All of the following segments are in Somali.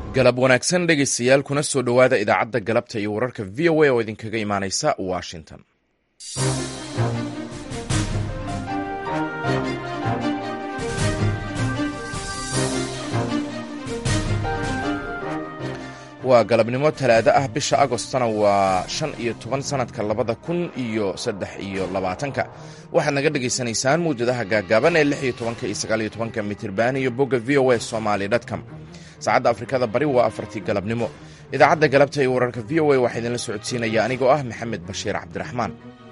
galab wanaagsan dhegaystayaal kuna soo dhowaada idaacadda galabta iyo wararka v o a oo idinkaga imaanaysa washington waa galabnimo talaado ah bisha agostona waa shan iyo toban sanadka labada kun iyo saddex iyo labaatanka waxaad naga dhagaysanaysaan mawjadaha gaagaaban ee lix iyo tobanka iyo sagaal iyo tobanka mitirban iyo bogga v o a somaly dtcom saacadda afrikada bari waa afartii galabnimo idaacadda galabta iyo wararka v o a waxaa idinla socodsiinaya anigoo ah maxamed bashiir cabdiraxmaan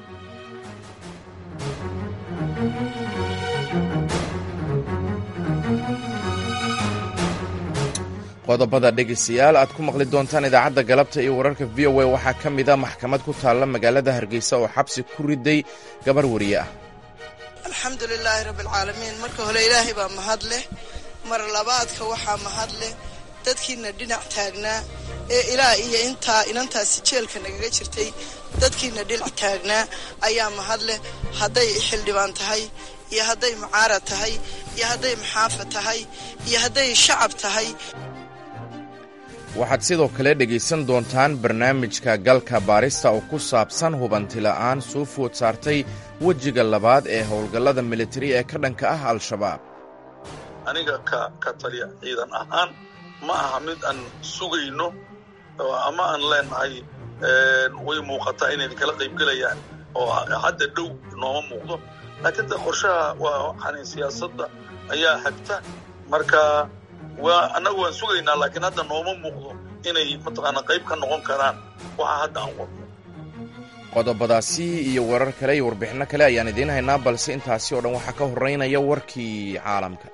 qodobada dhegaystayaal aad ku maqli doontaan idaacadda galabta iyo wararka v o a waxaa ka mid a maxkamad ku taalla magaalada hargeysa oo xabsi ku riday gabar wariye ah alxamdu lilaahi rabbialcaalamiin marka hore ilaahay baa mahad leh mar labaadka waxaa mahad leh dadkiina dhinac taagnaa ee ilaa iyo intaa inantaasi jeelka nagaga jirtay dadkiina dhinac taagnaa ayaa mahad leh hadday xildhibaan tahay iyo hadday mucaarad tahay iyo hadday maxaafad tahay iyo hadday shacab tahay waxaad sidoo kale dhegaysan doontaan barnaamijka galka baarista oo ku saabsan hubantila'aan soo food saartay wejiga labaad ee howlgallada militari ee ka dhanka ah al-shabaab aniga ka ka taliya ciidan ahaan ma aha mid aan sugayno ama aan leenahay way muuqataa inay kala qaybgelayaan oo hadda dhow nooma muuqdo laakiin de qorshaha waa waxaan siyaasadda ayaa hagta marka waa annagu waan sugaynaa laakiin hadda nooma muuqdo inay mataqaana qayb ka noqon karaan waxa hadda aan wadno qodobadaasi iyo warar kale iyo warbixinno kale ayaan idiin haynaa balse intaasi oo dhan waxaa ka horraynaya warkii caalamka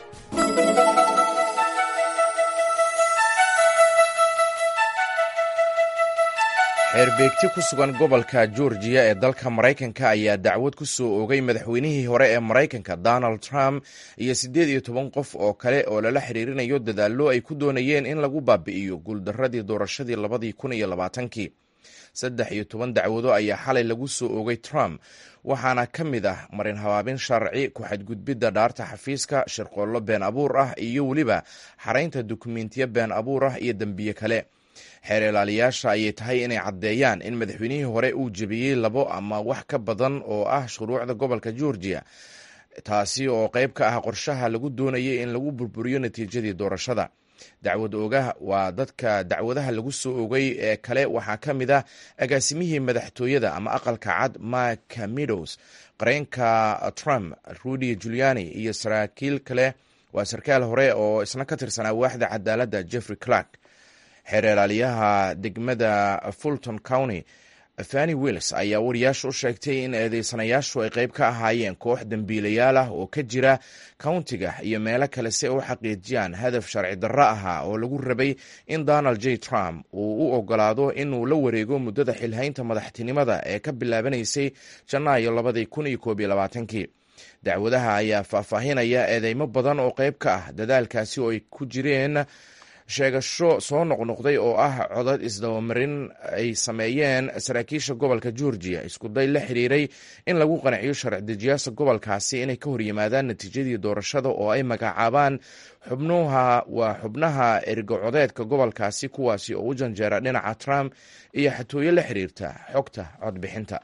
xeerbeegti ku sugan gobolka georgiya ee dalka maraykanka ayaa dacwad ku soo oogay madaxweynihii hore ee maraykanka donald trump iyo siddeed iyo toban qof oo kale oo lala xiriirinayo dadaallo ay ku doonayeen in lagu baabi'iyo guuldarradii doorashadii labadii kun iyo labaatankii saddex iyo toban dacwado ayaa xalay lagu soo oogay trump waxaana ka mid ah marin habaabin sharci ku-xadgudbidda dhaarta xafiiska shirqoollo been abuur ah iyo weliba xaraynta dukumentiyo been abuur ah iyo dembiye kale xeer ilaaliyaasha ayay tahay inay caddeeyaan in madaxweynihii hore uu jebiyey labo ama wax ka badan oo ah shuruucda gobolka georgiya taasi oo qayb ka ah qorshaha lagu doonayay in lagu burburiyo natiijadii doorashada dacwad oogaha waa dadka dacwadaha lagu soo ogay ee kale waxaa ka mid ah agaasimihii madaxtooyada ama aqalka cad mike meadows qareenka trump rudy juliani iyo saraakiil kale waa sarkaal hore oo isna ka tirsanaa waaxda cadaaladda jeffrey clark xeer ilaaliyaha degmada fulton county fani wills ayaa wariyaasha u sheegtay in eedeysanayaashu ay qayb ka ahaayeen koox dembiilayaal ah oo ka jira countiga iyo meelo kale si ay u xaqiijiyaan hadaf sharci darro ahaa oo lagu rabay in donald j trump uu u ogolaado inuu la wareego muddada xilhaynta madaxtinimada ee ka bilaabanaysay janaayo labadii kun iyo koob iyo labaatankii dacwadaha ayaa faahfaahinaya eedeymo badan oo qayb ka ah dadaalkaasi oo ay ku jireen sheegasho soo noqnoqday oo ah codad isdabamarin ay sameeyeen saraakiisha gobolka georgiya iskuday la xiriiray in lagu qanciyo sharci-dejiyaasha gobolkaasi inay ka horyimaadaan natiijadii doorashada oo ay magacaabaan xubnuha waa xubnaha ergocodeedka gobolkaasi kuwaasi oo u janjeera dhinaca trump iyo xatooyo la xiriirta xogta codbixinta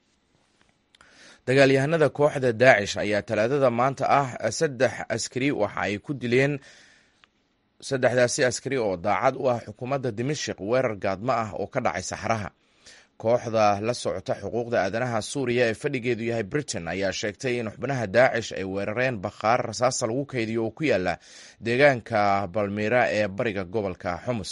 dagaalyahanada kooxda daacish ayaa talaadada maanta ah saddex askari waxa ay ku dileen saddexdaasi askari oo daacad u ah xukuumadda dimashik weerar gaadmo ah oo ka dhacay saxraha kooxda la socota xuquuqda aadanaha suuriya ee fadhigeedu yahay britain ayaa sheegtay in xubnaha daacish ay weerareen bakhaar rasaasa lagu kaydiyo oo ku yaala deegaanka balmira ee bariga gobolka xumus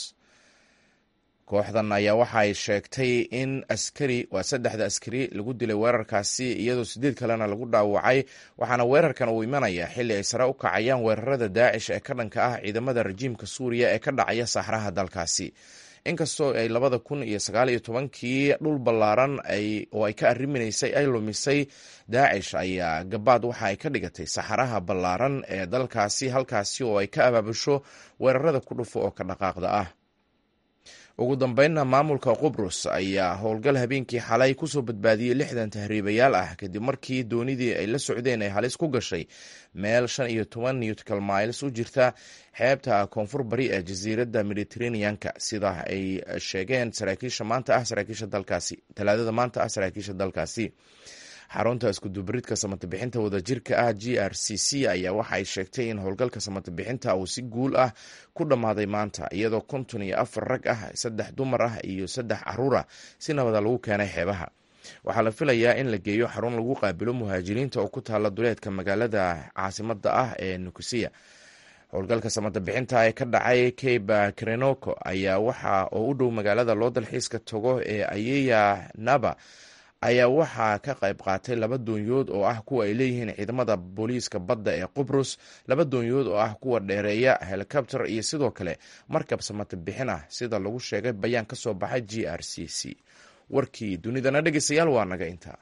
kooxdan ayaa waxa ay sheegtay in askari waa saddexda askari lagu dilay weerarkaasi iyadoo sideed kalena lagu dhaawacay waxaana weerarkan uu imanaya xilli ay sare u kacayaan weerarada daacish ee ka dhanka ah ciidamada rajiimka suuriya ee ka dhacaya saxraha dalkaasi inkastoo ay labada kun iyo sagaal iyo tobankii dhul ballaaran oo ay ka arriminaysay ay lumisay daacish ayaa gabaad waxa ay ka dhigatay saxaraha ballaaran ee dalkaasi halkaasi oo ay ka abaabusho weerarada ku dhufo oo ka dhaqaaqda ah ugu dambeynna maamulka qubrus ayaa howlgal habeenkii xalay kusoo badbaadiyey lixdan tahriibayaal ah kadib markii doonidii ay la socdeen ay halis ku gashay meel shan iyo toban newtcal miles u jirta xeebta koonfur bari ee jasiiradda mediteraneanka sida ay sheegeen saraakiisha maanta ah saraakiisha dalkaasi talaadada maanta ah saraakiisha dalkaasi xarunta iskudubaridka samatabixinta wadajirka ah g r c c ayaa waxa ay sheegtay in howlgalka samatabixinta uu si guul ah ku dhammaaday maanta iyadoo konton iyo afar rag ah saddex dumar ah iyo saddex caruur ah si nabada lagu keenay xeebaha waxaa la filayaa in la geeyo xarun lagu qaabilo muhaajiriinta oo ku taala duleedka magaalada caasimada ah ee nukusiya howlgalka samatabixinta ee ka dhacay cabe krenoko ayaa waxa oo u dhow magaalada loo dalxiiska tago ee ayeya naba ayaa waxaa ka qayb qaatay laba doonyood oo ah kuwa ay leeyihiin ciidamada booliiska badda ee qubrus laba doonyood oo ah kuwa dheereeya helikobter iyo sidoo kale markab samata bixin ah sida lagu sheegay bayaan ka soo baxay g r c c warkii dunidana dhegeystayaal waa naga intaa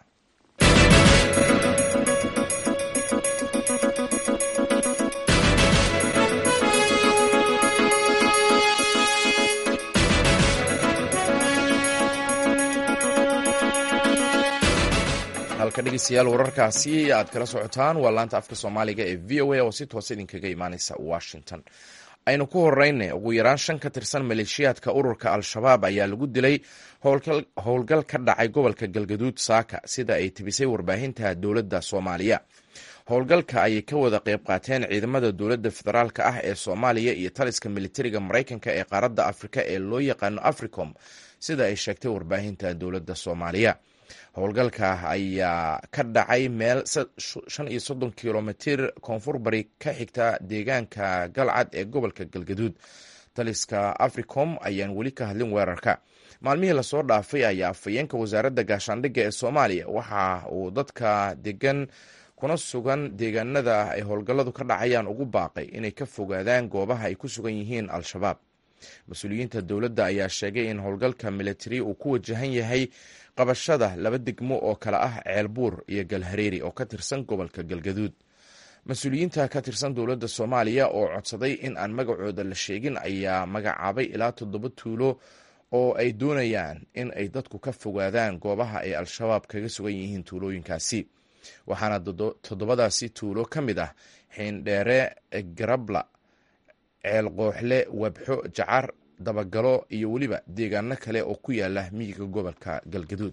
halka dhegeystayaal wararkaasi aad kala socotaan waa laanta afka soomaaliga ee v o a oo si toosa idinkaga imaaneysa washington aynu ku horeyna ugu yaraan shan ka tirsan maleeshiyaadka ururka al-shabaab ayaa lagu dilay howlgal ka dhacay gobolka galgaduud saaka sida ay tibisay warbaahinta dowladda soomaaliya howlgalka ayay ka wada qeyb qaateen ciidamada dowladda federaalka ah ee soomaaliya iyo taliska militariga maraykanka ee qaaradda afrika ee loo yaqaano africom sida ay sheegtay warbaahinta dowladda soomaaliya howlgalka ayaa ka dhacay meel shan iyo soddon kilomitir koonfur bari ka xigta deegaanka galcad ee gobolka galgaduud taliska africom ayaan weli ka hadlin weerarka maalmihii lasoo dhaafay ayaa afhayeenka wasaaradda gaashaandhigga ee soomaaliya waxa uu dadka degan kuna sugan deegaanada ay howlgalladu ka dhacayaan ugu baaqay inay ka fogaadaan goobaha ay ku sugan yihiin al-shabaab mas-uuliyiinta dowladda ayaa sheegay in howlgalka militari uu ku wajahan yahay qabashada laba degmo oo kale ah ceelbuur iyo galhareeri oo ka tirsan gobolka galgaduud mas-uuliyiinta ka tirsan dowladda soomaaliya oo codsaday in aan magacooda la sheegin ayaa magacaabay ilaa toddoba tuulo oo ay doonayaan in ay dadku ka fogaadaan goobaha ay al-shabaab kaga sugan yihiin tuulooyinkaasi waxaana toddobadaasi tuulo ka mid ah xiindheere garabla ceel qooxle wabxo jacar dabagalo iyo weliba deegaano kale oo ku yaala miyiga gobolka galgaduud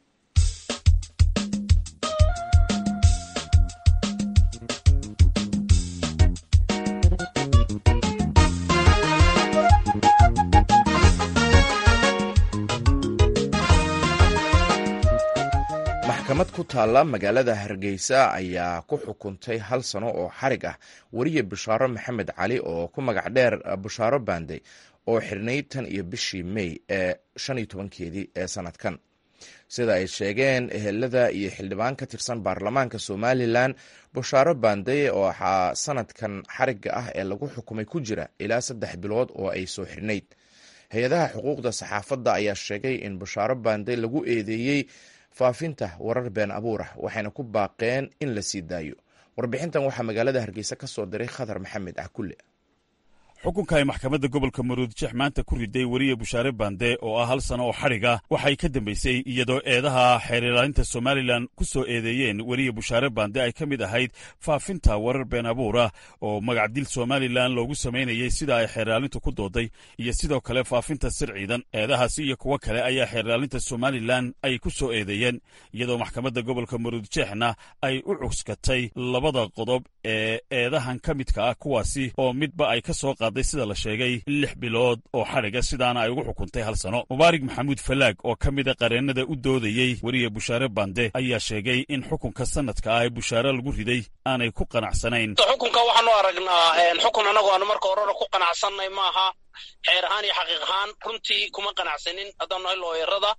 maxkamad ku taalla magaalada hargeysa ayaa ku xukuntay hal sano oo xarig ah weriye bushaaro maxamed cali oo ku magac dheer bushaaro baande oo xirnayd tan iyo bishii may ee shan iyo tobankeedii ee sanadkan sida ay sheegeen ehelada iyo xildhibaan ka tirsan baarlamaanka somalilan bushaaro baande oo waxaa sanadkan xarigga ah ee lagu xukumay ku jira ilaa saddex bilood oo ay soo xirnayd hay-adaha xuquuqda saxaafadda ayaa sheegay in bushaaro baande lagu eedeeyey faafinta warar been abuur ah waxayna ku baaqeen in la sii daayo warbixintan waxaa magaalada hargeysa ka soo diray khadar maxamed cakulle xukunka ay maxkamadda gobolka maruudjeex maanta ku riday weriye bushaare bande oo ah hal sano oo xadhiga waxay ka dambaysay iyadoo eedaha xeerilaalinta somalilan ku soo eedeeyeen weriye bushaare bande ay ka mid ahayd faafinta warar been abuur ah oo magacdil somalilan loogu samaynayay sida ay xeerlaalintu ku dooday iyo sidoo kale faafinta sir ciidan eedahaasi iyo kuwo kale ayaa xeerlaalinta somalilan ay ku soo eedeeyeen iyadoo maxkamadda gobolka maruudjeexna ay u cuskatay labada qodob ee eedahan ka midka ah kuwaasi oo midba ay ka soo sida la sheegay lix bilood oo xadhiga sidaana ay ugu xukuntay hal sano mubaarig maxamuud falaag oo ka mida qareennada u doodayey weriye bushaare bande ayaa sheegay in xukunka sanadka ah ee bushaare lagu riday aanay ku qanacsanayn xukunka waxaanu aragnaa xukun annagu aanu marka horena ku qanacsanay maaha xeer ahaan iyo xaqiiq ahaan runtii kuma qanacsanin haddaanu nahay looyarada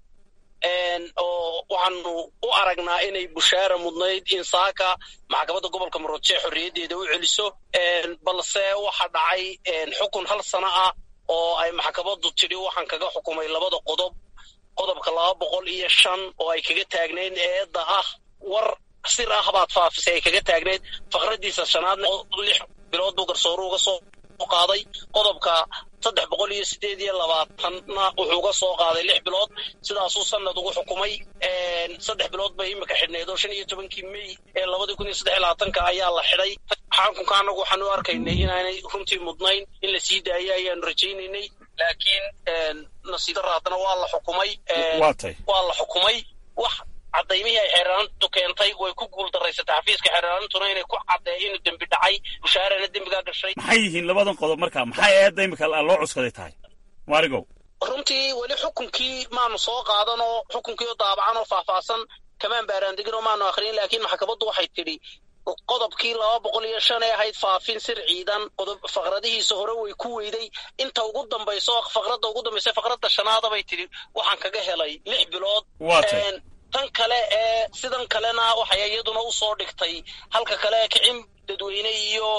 oo waxaanu u aragnaa inay bushaara mudnayd in saaka maxkamadda gobolka maroodjee xorriyaddeeda u celiso balse waxa dhacay xukun hal sano ah oo ay maxkamaddu tidhi waxaan kaga xukumay labada qodob qodobka laba boqol iyo shan oo ay kaga taagnayd eedda ah war sir ah baad faafisay ay kaga taagnayd faqraddiisa shanaadna lix bilood buu garsooru uga soo qaaday qodobka saddex boqol iyo sideed iyo labaatanna wuxuu uga soo qaaday lix bilood sidaasuu sanad ugu xukumay saddex bilood bay imika xidhneed oo shan iyo tobankii mey ee labadii kun iyo saddex iyo labaatanka ayaa la xidhay xakunka annagu waxaan u arkaynay inaanay runtii mudnayn in la sii daayay ayaanu rajaynaynay laakiin nasiib darra haddana waa la xukumay waa la xukumay wax cadaymihii ay xeeraanintu keentay way ku guul daraysatay xafiiska xeeraanintuna inay ku caddeeyo inuu dembi dhacay bushaarana dembigaa gashay maxay yihiin labadan qodob marka maxay eedda imika loo cuskaday tahay maarigow runtii weli xukunkii maanu soo qaadanoo xukunkii oo daabacan oo faahfaahsan kamaan baaraandegin oo maanu akhriyin laakiin maxkamaddu waxay tidhi qodobkii laba boqol iyo shan ee ahayd faafin sir ciidan qodob faqradihiisa hore way ku weyday inta ugu dambayso faqradda ugu dambaysa faqradda shanaada bay tidhi waxaan kaga helay lix bilood tan kale ee sidan kalena waxay iyaduna u soo dhigtay halka kale kicin dadweyne iyo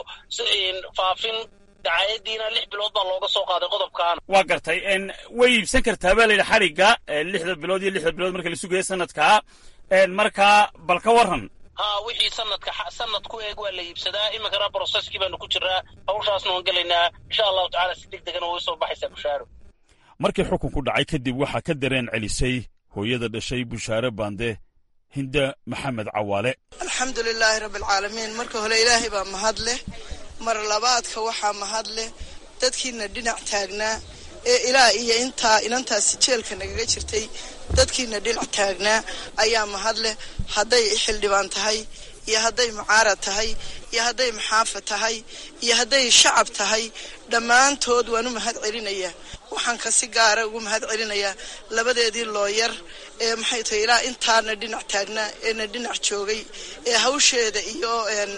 faafin dacaayadiina lix bilood baa looga soo qaaday qodobkaana waa gartay way iibsan kartaa baa layidhi xadhigga lixda bilood iyo lixda bilood marka la sugaya sanadkaa markaa bal ka warran ha wixii sanadka sanad ku eeg waa la iibsadaa iminkana broseskii baanu ku jiraa hawshaasna waan gelaynaa insha allahu tacala si deg degana way soo baxaysaa bushaaro markii xukunku dhacay kadib waxaa ka dareen celisay hooyada dhashay bushaare baande hinda maxamed cawaale alxamdu lilaahi rabbi alcaalamiin marka hore ilaahay baa mahad leh mar labaadka waxaa mahad leh dadkiina dhinac taagnaa ee ilaa iyo intaa inantaasi jeelka nagaga jirtay dadkiina dhinac taagnaa ayaa mahad leh hadday xildhibaan tahay iyo hadday mucaarad tahay iyo hadday maxaafa tahay iyo hadday shacab tahay dhammaantood waan u mahad celinayaa waxaan kasi gaara ugu mahad celinayaa labadeedii looyar ee maxay tahay ilaa intaana dhinac taagnaa eena dhinac joogay ee hawsheeda iyo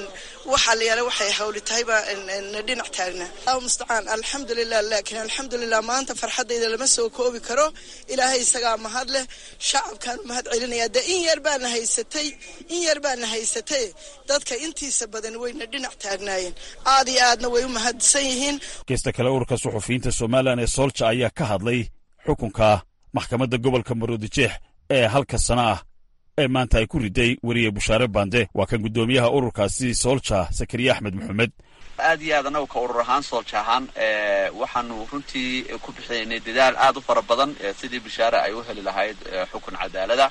waxa la yaala waxay hawli tahayba na dhinac taagnaa allahu mustacaan alxamdulilah laakiin alxamdulilah maanta farxaddayda lama soo koobi karo ilaahay isagaa mahad leh shacabkaan u mahad celinayaa dee in yar baana haysatay in yar baana haysatay dadka intiisa badan wayna dhinac taagnaayeen aad iyo aadna way u mahadsan yihiin geesta kale ururka suxufiyiinta somalilan ee soolja ayaa ka hadlay xukunka maxkamadda gobolka maroodijeex ee halka sana ah ee maanta ay ku riday weriye bushaare bande waa kan guddoomiyaha ururkaasi soolja sakariye axmed maxamed aad iyo aad annagu ka urur ahaan soolja ahaan waxaanu runtii ku bixinaynay dadaal aad u fara badan sidii bushaare ay u heli lahayd xukun cadaalada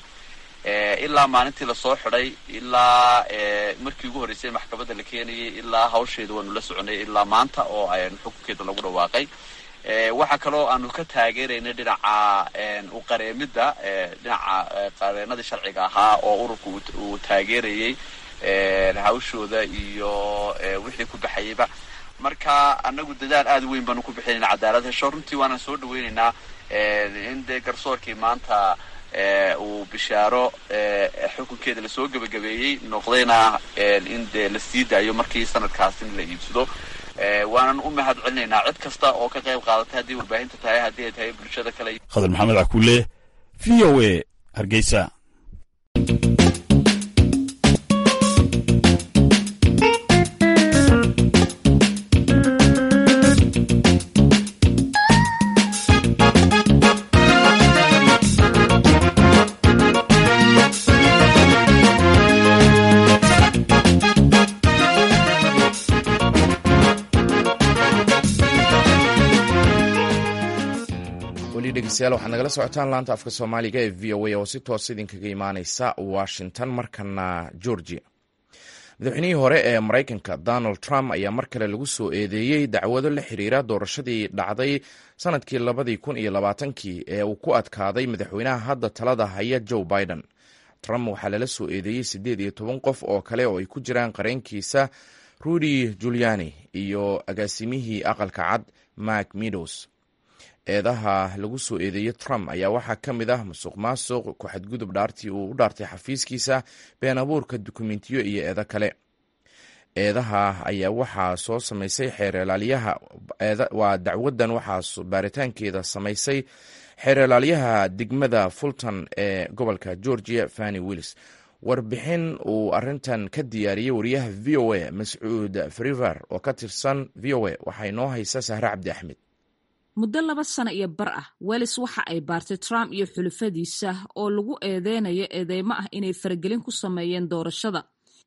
ilaa maalintii lasoo xidhay ilaa markii ugu horreysay maxkamadda la keenayay ilaa hawsheeda waanu la soconay ilaa maanta oo xukunkeeda lagu dhawaaqay waxaa kaloo aanu ka taageeraynay dhinaca uqareemidda dhinaca qareenadii sharciga ahaa oo ururka uu taageerayay hawshooda iyo wixii ku baxayayba marka anagu dadaal aada u weyn baanu ku bixinayna cadaalad hesho runtii waana soo dhaweynaynaa in dee garsoorkii maanta uu bishaaro xukunkeeda lasoo gebagabeeyey noqdayna in dee la sii daayo markii sanadkaas in la iibsado waanan u mahad celinaynaa cid kasta oo ka qayb qaadatay haddii warbaahinta tahay haddii ay tahay bulshada kale khadar maxamed cakuule v o a hargeysa dhegeystayaal waxaad nagala socotaan laanta afka soomaaliga ee v o a oo si toos idinkaga imaaneysa washington markana georgia madaxweynihii hore ee maraykanka donald trump ayaa mar kale lagu soo eedeeyey dacwado la xiriira doorashadii dhacday sanadkii labadii kun iyo labaatankii ee uu ku adkaaday madaxweynaha hadda talada haya joe biden trump waxaa lala soo eedeeyey siddeed iyo toban qof oo kale oo ay ku jiraan qareenkiisa rudy juliani iyo agaasimihii aqalka cad mark meadows eedaha lagu soo eedeeyey trump ayaa waxaa ka mid ah musuq maasuq ku-xadgudub dhaartii uu u dhaartay xafiiskiisa been abuurka dukumentiyo iyo eedo kale eedaha ayaa waxaa soo samaysay xeerlaaliyaha waa dacwadan waxaa baaritaankeeda samaysay xeerlaaliyaha degmada fulton ee gobolka georgia fanny willis warbixin uu arintan ka diyaariyey wariyaha v o a mascuud friver oo ka tirsan v o a waxaa inoo haysa sahre cabdi axmed muddo laba sano iyo bar ah welis waxa ay baartay trump iyo xulufadiisa oo lagu eedeynayo eedeymo ah inay faragelin ku sameeyeen doorashada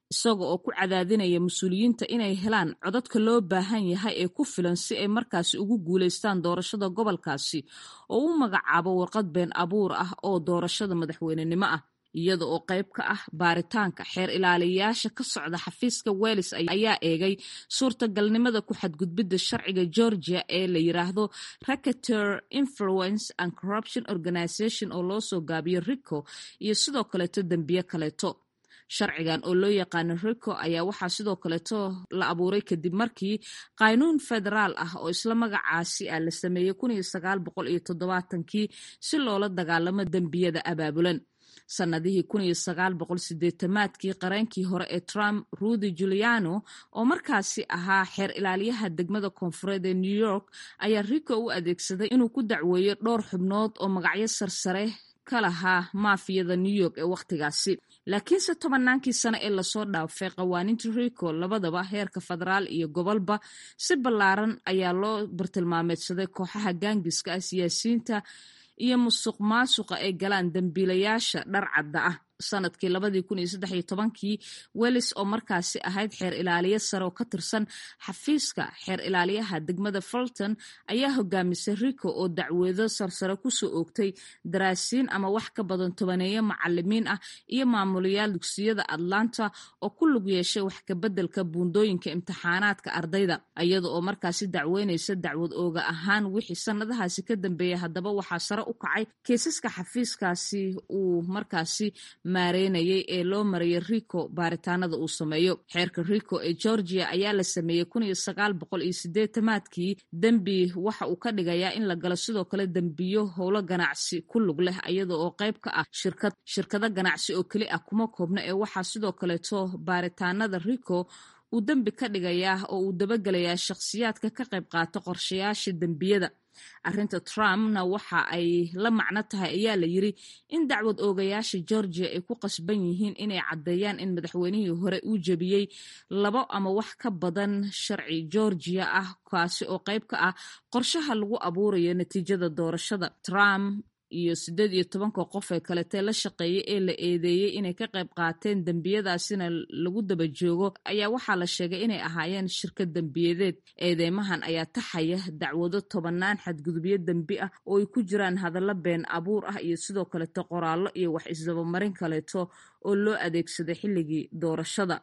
isaga oo ku cadaadinaya mas-uuliyiinta inay helaan codadka loo baahan yahay ee ku filan si ay markaasi ugu guulaystaan doorashada gobolkaasi oo u magacaabo warqad been abuur ah oo doorashada madaxweynenimo ah iyada oo qayb ka ah baaritaanka xeer ilaaliyayaasha ka socda xafiiska welis ayaa eegay suurtagalnimada ku xadgudbidda sharciga georgia ee la yiraahdo racketer influence and corruption organization oo loo soo gaabiyo rico iyo sidoo kaleeto dembiye kaleeto sharcigan oo loo yaqaano rico ayaa waxaa sidoo kaleeto la abuuray kadib markii qaynuun federaal ah oo isla magacaasi ah la sameeyey kun iyo sagaal boqol iyo toddobaatankii si loola dagaalamo dembiyada abaabulan sannadihii kun iyo sagaal boqol sideetamaadkii qareenkii hore ee trump rudy juliano oo markaasi ahaa xeer ilaaliyaha degmada koonfureed ee new york ayaa rico u adeegsaday inuu ku dacweeyo dhowr xubnood oo magacyo sarsare ka lahaa maafiyada new york ee wakhtigaasi laakiinse tobannaankii sano ee lasoo dhaafay qawaaniinta rico labadaba heerka federaal iyo gobolba si ballaaran ayaa loo bartilmaameedsaday kooxaha gaangiska ah siyaasiyiinta iyo musuq maasuqa ay galaan dembiilayaasha dhar cadda ah sanadkii labadii kun iyo saddex iyo tobankii welis oo markaasi ahayd xeer ilaaliye sare oo ka tirsan xafiiska xeer ilaaliyaha degmada fulton ayaa hogaamisay rico oo dacweedo sarsare kusoo oogtay daraasiin ama wax ka badan tobaneeyo macalimiin ah iyo maamulayaal dugsiyada atlanta oo ku lug yeeshay wax kabeddelka buundooyinka imtixaanaadka ardayda iyada oo markaasi dacweynaysa dacwad ooga ahaan wixii sanadahaasi ka dambeeyay haddaba waxaa sare u kacay kiisaska xafiiskaasi uu markaasi maareynayay ee loo marayay rico baaritaanada uu sameeyo xeerka rico ee georgia ayaa la sameeyey kun iyo sagaal boqol iyo sideetamaadkii dembi waxa uu ka dhigayaa in la galo sidoo kale dembiyo howlo ganacsi ku lug leh iyada oo qayb ka ah shirkad shirkado ganacsi oo keli ah kuma koobna ee waxaa sidoo kaleeto baaritaanada rico uu dembi ka dhigayaa oo uu dabagelayaa shakhsiyaadka ka qayb qaata qorshayaasha dembiyada arrinta trumpna waxa ay la macno tahay ayaa la yiri in dacwad oogayaasha georgia ay ku qasban yihiin inay caddeeyaan in madaxweynihii hore uu jebiyey labo ama wax ka badan sharci georgia ah kaasi oo qayb ka ah qorshaha lagu abuurayo natiijada doorashada trump iyo siddeed iyo tobanka qof ee kaletee la shaqeeyay ee la eedeeyey inay ka qayb qaateen dembiyadaasina lagu daba joogo ayaa waxaa la sheegay inay ahaayeen shirkad dembiyadeed eedeymahan ayaa taxaya dacwado tobannaan xadgudubyo dembi ah oo ay ku jiraan hadallo been abuur ah iyo sidoo kaleeto qoraallo iyo wax isdabamarin kaleeto oo loo adeegsaday xilligii doorashada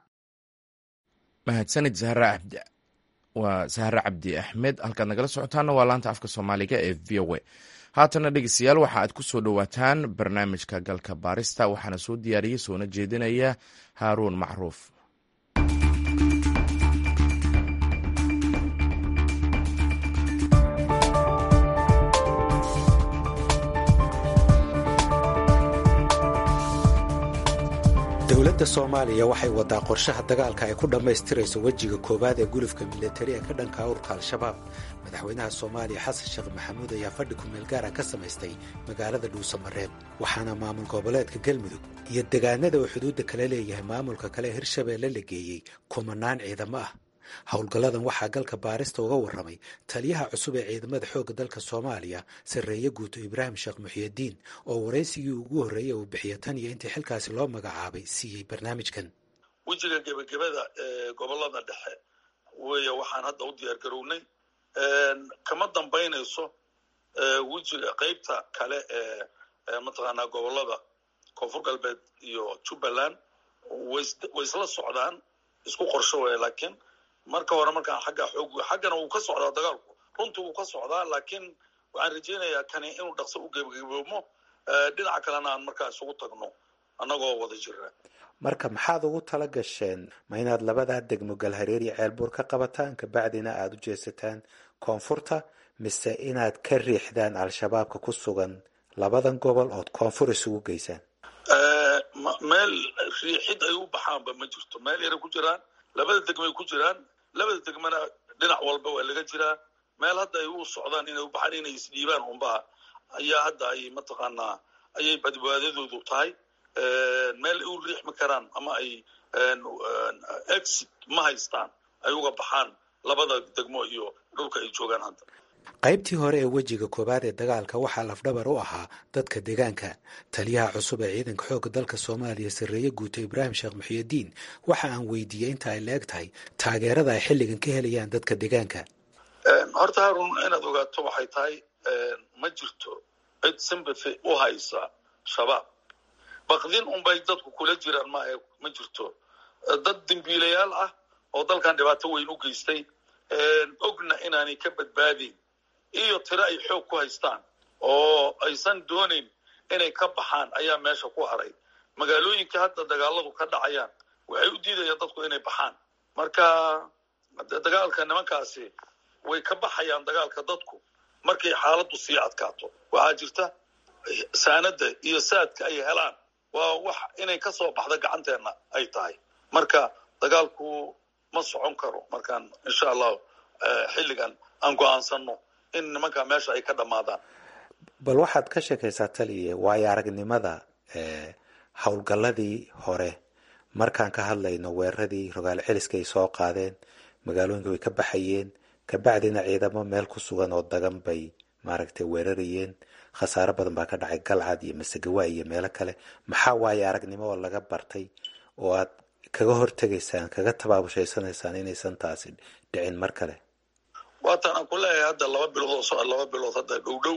mahadsanid zahra cabdi waa sahre cabdi axmed halkaad nagala socotaana waa laanta afka soomaaliga ee v o a haatana dhegeystayaal waxa aad ku soo dhowaataan barnaamijka galka baarista waxaana soo diyaariyey soona jeedinaya haaruun macruuf dowladda soomaaliya waxay wadaa qorshaha dagaalka ay ku dhammaystirayso wejiga koowaad ee gulufka milatari ee ka dhanka urka al-shabaab madaxweynaha soomaaliya xasan sheekh maxamuud ayaa fadhi kumeel gaara ka samaystay magaalada dhuusamareeb waxaana maamul goboleedka galmudug iyo degaanada uu xuduudda kala leeyahay maamulka kale ee hirshabeelle la geeyey kumanaan ciidamo ah howlgalladan waxaa galka baarista uga warramay taliyaha cusub ee ciidamada xoogga dalka soomaaliya sarreeye guuto ibraahim sheekh muxiyadiin oo waraysigii ugu horreeyey uu bixiya tan iyo intii xilkaasi loo magacaabay siiyey barnaamijkan wejiga gebagabada ee gobolada dhexe weeye waxaan hadda u diyaar garownay kama dambaynayso wejiga qeybta kale ee mataqaanaa gobolada koonfur galbeed iyo jubbaland way isla socdaan isku qorsho weya laakiin marka hore markaan xagga xoog xaggana wuu ka socdaa dagaalku runtii wuu ka socdaa laakiin waxaan rajaynayaa kani inuu dhaqso u gebagaboomo dhinaca kalena aan markaa isugu tagno annagoo wada jira marka maxaad ugu tala gasheen ma inaad labadaa degmo galhareer iyo ceelbuur ka qabataan kabacdina aada u jeesataan koonfurta mise inaad ka riixdaan al-shabaabka ku sugan labadan gobol ood koonfur isugu geysaan meel riixid ay u baxaanba ma jirto meel yaray ku jiraan labada degmay ku jiraan labada degmana dhinac walba waa laga jiraa meel hadda ay u socdaan inay u baxaan inay isdhiibaan unbaa ayaa hadda ay mataqaanaa ayay badbaadadoodu tahay meel ay u riixmi karaan ama ay exit ma haystaan ay uga baxaan labada degmo iyo dhulka ay joogaan hadda qaybtii hore ee wejiga koowaad ee dagaalka waxaa lafdhabar u ahaa dadka deegaanka taliyaha cusub ee ciidanka xoogga dalka soomaaliya sarreeye guuto ibraahim sheekh muxiyidiin waxa aan weydiiyey inta ay la-eg tahay taageerada ay xilligan ka helayaan dadka deegaanka horta haarun inaad ogaato waxay tahay ma jirto cid simbathy u haysa shabaab baqdin unbay dadku kula jiraan maahe ma jirto dad dembiilayaal ah oo dalkan dhibaato weyn u geystay ogna inaanay ka badbaadayn iyo tiro ay xoog ku haystaan oo aysan doonayn inay ka baxaan ayaa meesha ku haray magaalooyinka hadda dagaaladu ka dhacayaan waxay u diidayaan dadku inay baxaan marka dagaalka nimankaasi way ka baxayaan dagaalka dadku markay xaaladdu sii adkaato waxaa jirta saanada iyo saadka ay helaan waa wax inay ka soo baxda gacanteenna ay tahay marka dagaalku ma socon karo markaan insha allahu xilligan aan go-aansano in nimanka meesha ay ka dhammaadaan bal waxaad ka sheekaysaa taliye waayo aragnimada howlgalladii hore markaan ka hadlayno weeraradii rogaal celiska ay soo qaadeen magaalooyinka way ka baxayeen kabacdina ciidamo meel ku sugan oo dagan bay maaragtay weerarayeen khasaaro badan baa ka dhacay galcad iyo masagawa iyo meelo kale maxaa waaye aragnimo oo laga bartay oo aad kaga hortegaysaan kaga tabaabushaysanaysaa inaysan taasi dhicin mar kale waatan aan ku leeyahay hadda laba bilood oo laba bilood hadda dhow dhow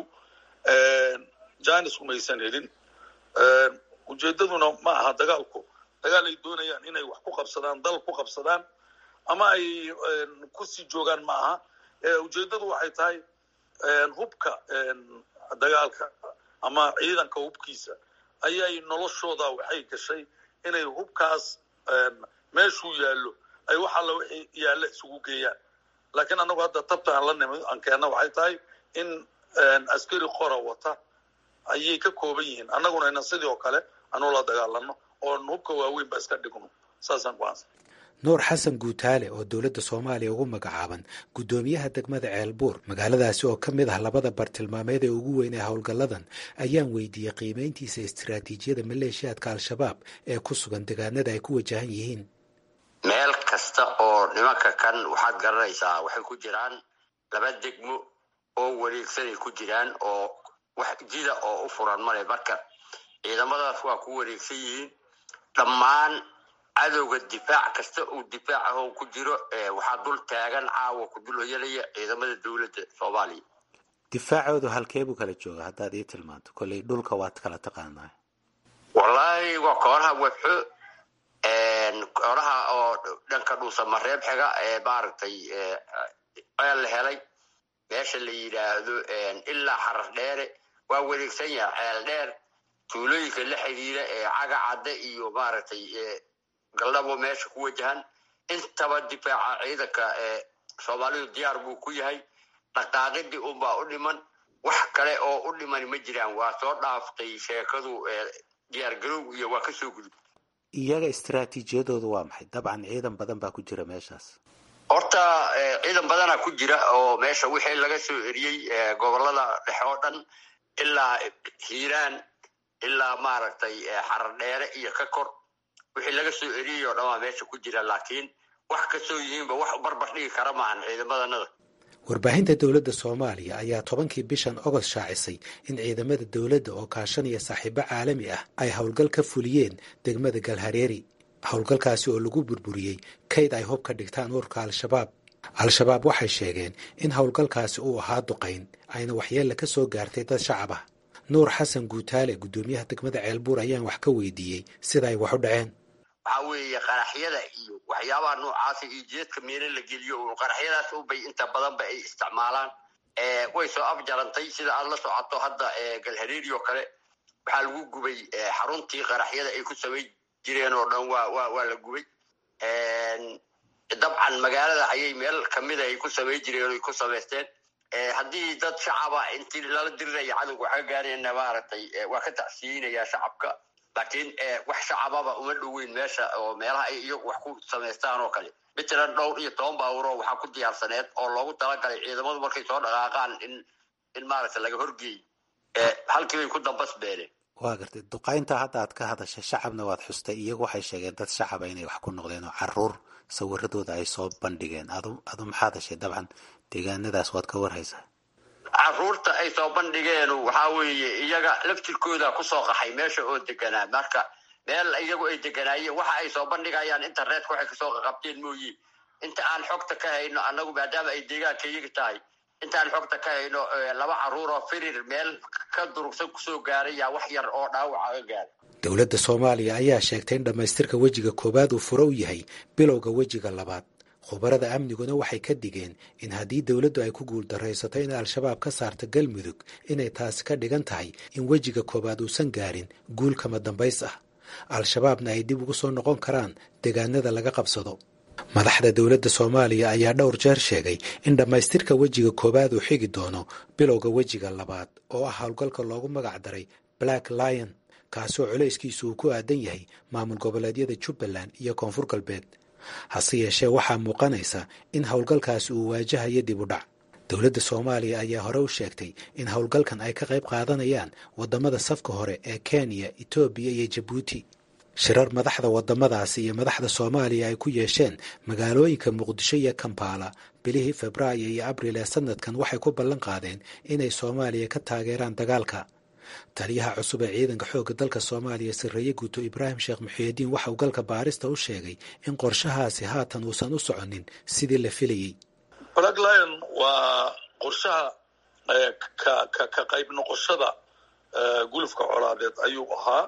janis umaysan helin ujeedaduna ma aha dagaalku dagaal ay doonayaan inay wax ku qabsadaan dal ku qabsadaan ama ay kusii joogaan ma aha ujeedadu waxay tahay hubka dagaalka ama ciidanka hubkiisa ayay noloshooda waxay gashay inay hubkaas meeshuu yaallo ay wax alla wixii yaalla isugu geeyaan laakiin annagu hadda tabta aan la nimid aan keenna waxay tahay in askari qora wata ayay ka kooban yihiin annaguna ina sidii oo kale anu la dagaalano oon hubka waaweyn ba iska dhigno saasaan ku-aansan nuur xasan guutaale oo dowladda soomaaliya ugu magacaaban guddoomiyaha degmada ceelbuur magaaladaasi oo ka mid ah labada bartilmaameed ee ugu weyn ee howlgalladan ayaan weydiiyey qiimayntiisa istiraatiijiyada maleeshiyaadka al-shabaab ee ku sugan deegaanada ay ku wajahan yihiin meel kasta oo nimanka kan waxaad garanaysaa waxay ku jiraan laba degmo oo wareegsanay ku jiraan oo wax jida oo u furan male marka ciidamadaas waa ku wareegsan yihiin dhammaan cadowga difaac kasta uu difaac ahoo ku jiro waxaa dul taagan caawa ku dul hoyanaya ciidamada dowladda soomaaliya difaacoodu halkee buu kala jooga haddaad ii tilmaanto kolley dhulka waad kala taqaanaa wallaahi waa koonaha webxo koonaha oo dhanka dhuusamareeb xiga ee maaragtay ceel la helay meesha la yidhaahdo ilaa xarar dheere waa wareegsan yaha ceel dheer tuulooyinka la xidhiira ee caga cadde iyo maaragtay galdhabo meesha ku wajahan intaba difaaca ciidanka soomaalidu diyaar buu ku yahay dhaqaaqidii unbaa u dhiman wax kale oo u dhiman ma jiraan waa soo dhaaftay sheekadu diyaar garowg iyo waa kasoo gudub iyaga istaraatiijiyadoodu waa maxay dabcan ciidan badan baa ku jira meeshaas horta ciidan badana ku jira oo meesha wixii laga soo eriyey gobolada dhexe oo dhan ilaa hiiraan ilaa maaragtay xarar dheere iyo ka kor wixii laga soo eriyey oo dhan waa meesha ku jira laakiin wax kasoo yihiinba wax barbar dhigi kara maahan ciidamadanada warbaahinta dowladda soomaaliya ayaa tobankii bishan ogost shaacisay in ciidamada dowladda oo kaashanaya saaxiibo caalami ah ay howlgal ka fuliyeen degmada galhareeri howlgalkaasi oo lagu burburiyey kayd ay hub ka dhigtaan ururka al-shabaab al-shabaab waxay sheegeen in howlgalkaasi uu ahaa duqayn ayna waxyeella ka soo gaartay dad shacab ah nuur xasan guutaale guddoomiyaha degmada ceelbuur ayaan wax ka weydiiyey sida ay wax u dhaceen waxaa weeye qaraxyada iyo waxyaabaha noocaasa iyo jeedka meelo la geliyo un qaraxyadaas ubay inta badanba ay isticmaalaan way soo afjarantay sida aad la socoto hadda galhareeri oo kale waxaa lagu gubay xaruntii qaraxyada ay ku samay jireen oo dhan waa wa waa la gubay dabcan magaalada ayay meel kamida ay ku samay jireen ay ku samaysteen haddii dad shacaba intii lala diriraya cadowga waxa gaarayna maaragtay waa ka tacsiyeynayaa shacabka laakiin wax shacababa uma dhoweyn meesha oo meelaha ay iyagu wax ku samaystaan oo kale matalan dhowr iyo toban baawuro waxaa ku diyaarsaneed oo loogu talagalay ciidamadu markay soo dhaqaaqaan in in maaragta laga horgeey halkii bay ku dambas beeleen waa gartay duqaynta hadda aad ka hadashay shacabna waad xustay iyagu waxay sheegeen dad shacaba inay wax ku noqdeen oo caruur sawiradooda ay soo bandhigeen adu adu maxaad heshay dabcan deegaanadaas waad ka warhaysaa caruurta ay soo bandhigeen waxaa weeye iyaga laftirkooda kusoo qaxay meesha oo deganaa marka meel iyagu ay deganaayeen waxa ay soo bandhigayaan internetka waxay kasoo qaqabteen mooye inta aan xogta ka hayno annagu maadaama ay deegaanka iyaga tahay intaan xogta ka hayno laba caruur oo firir meel ka durugsan kusoo gaaray yaa wax yar oo dhaawaca ga gaaray dowladda soomaaliya ayaa sheegtay in dhammaystirka wejiga koowaad uu furo u yahay bilowga wejiga labaad khubarada amniguna waxay ka digeen in haddii dowladdu ay ku guuldaraysato in al-shabaab ka saarta galmudug inay taasi ka dhigan tahay in wejiga koowaad uusan gaarin guul kama dambays ah al-shabaabna ay dib ugu soo noqon karaan deegaanada laga qabsado madaxda dowladda soomaaliya ayaa dhowr jeer sheegay in dhammaystirka wejiga koowaad uu xigi doono bilowga wejiga labaad oo ah howlgalka loogu magac daray black lion kaasoo culayskiisu uu ku aadan yahay maamul goboleedyada jubbaland iyo koonfur galbeed hase yeeshee waxaa muuqanaysa in howlgalkaasi uu waajahayo dib u dhac dowladda soomaaliya ayaa hore u sheegtay in howlgalkan ay ka qayb qaadanayaan waddamada safka hore ee kenya etoobiya iyo jabuuti shirar madaxda waddamadaasi iyo madaxda soomaaliya ay ku yeesheen magaalooyinka muqdisho iyo kampala bilihii febraayo iyo abril ee sanadkan waxay ku ballan qaadeen inay soomaaliya ka taageeraan dagaalka taliyaha cusub ee ciidanka xoogga dalka soomaaliya sarreeye guuto ibraahim sheekh muxiidiin waxa uu galka baarista u sheegay in qorshahaasi haatan uusan u soconin sidii la filayey black lion waa qorshaha ka ka ka qayb noqoshada gulufka colaadeed ayuu ahaa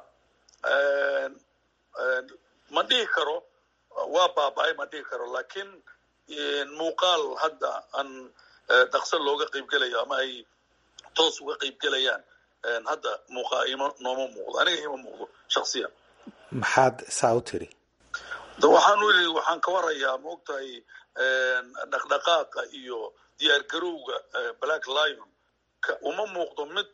ma dhihi karo waa baaba-ay ma dhihi karo laakiin muuqaal hadda aan dhaqso looga qaybgelayo ama ay toos uga qaybgelayaan hadda muuqaa ima nooma muuqdo aniga ima muuqdo shaksiyan maxaad saa u tiri waxaan u yidhi waxaan ka warayaa ma ogtahay dhaqdhaqaaqa iyo diyaargarowga black lion uma muuqdo mid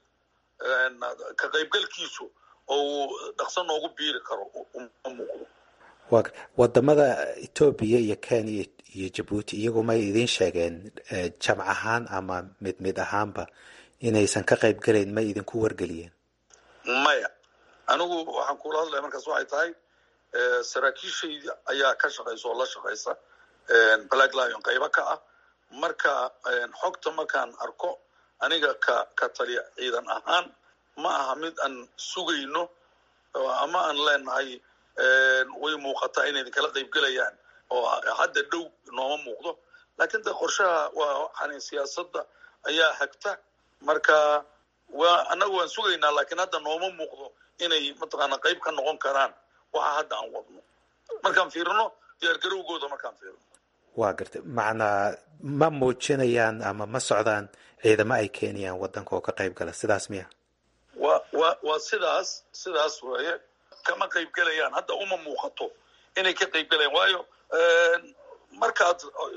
ka qaybgalkiisu oo dhaqso noogu biiri karo uma muuqdo wadamada etoobiya iyo kenya iyo jabuuti iyagu may idiin sheegeen jamc ahaan ama mid mid ahaanba inaysan ka qayb gelayn may idinku wargeliyeen maya anigu waxaan kula hadlaya markaas waxay tahay saraakiishayda ayaa ka shaqaysa oo la shaqaysa black lion qaybo ka ah marka xogta markaan arko aniga ka ka taliya ciidan ahaan ma aha mid aan sugayno ama aan leenahay way muuqataa inay idinkala qaybgelayaan oo hadda dhow nooma muuqdo laakiin de qorshaha waa waxaan siyaasadda ayaa hagta marka waa annaga waan sugaynaa laakiin hadda nooma muuqdo inay mataqaana qayb ka noqon karaan waxa hadda aan wadno markaan fiirino diyaargarowgooda markaan fiirino waa gartay macnaa ma muujinayaan ama ma socdaan ciidamo ay keenayaan waddanka oo ka qayb gala sidaas miya wa wa waa sidaas sidaas weeye kama qayb gelayaan hadda uma muuqato inay ka qayb gelayaan waayo markaad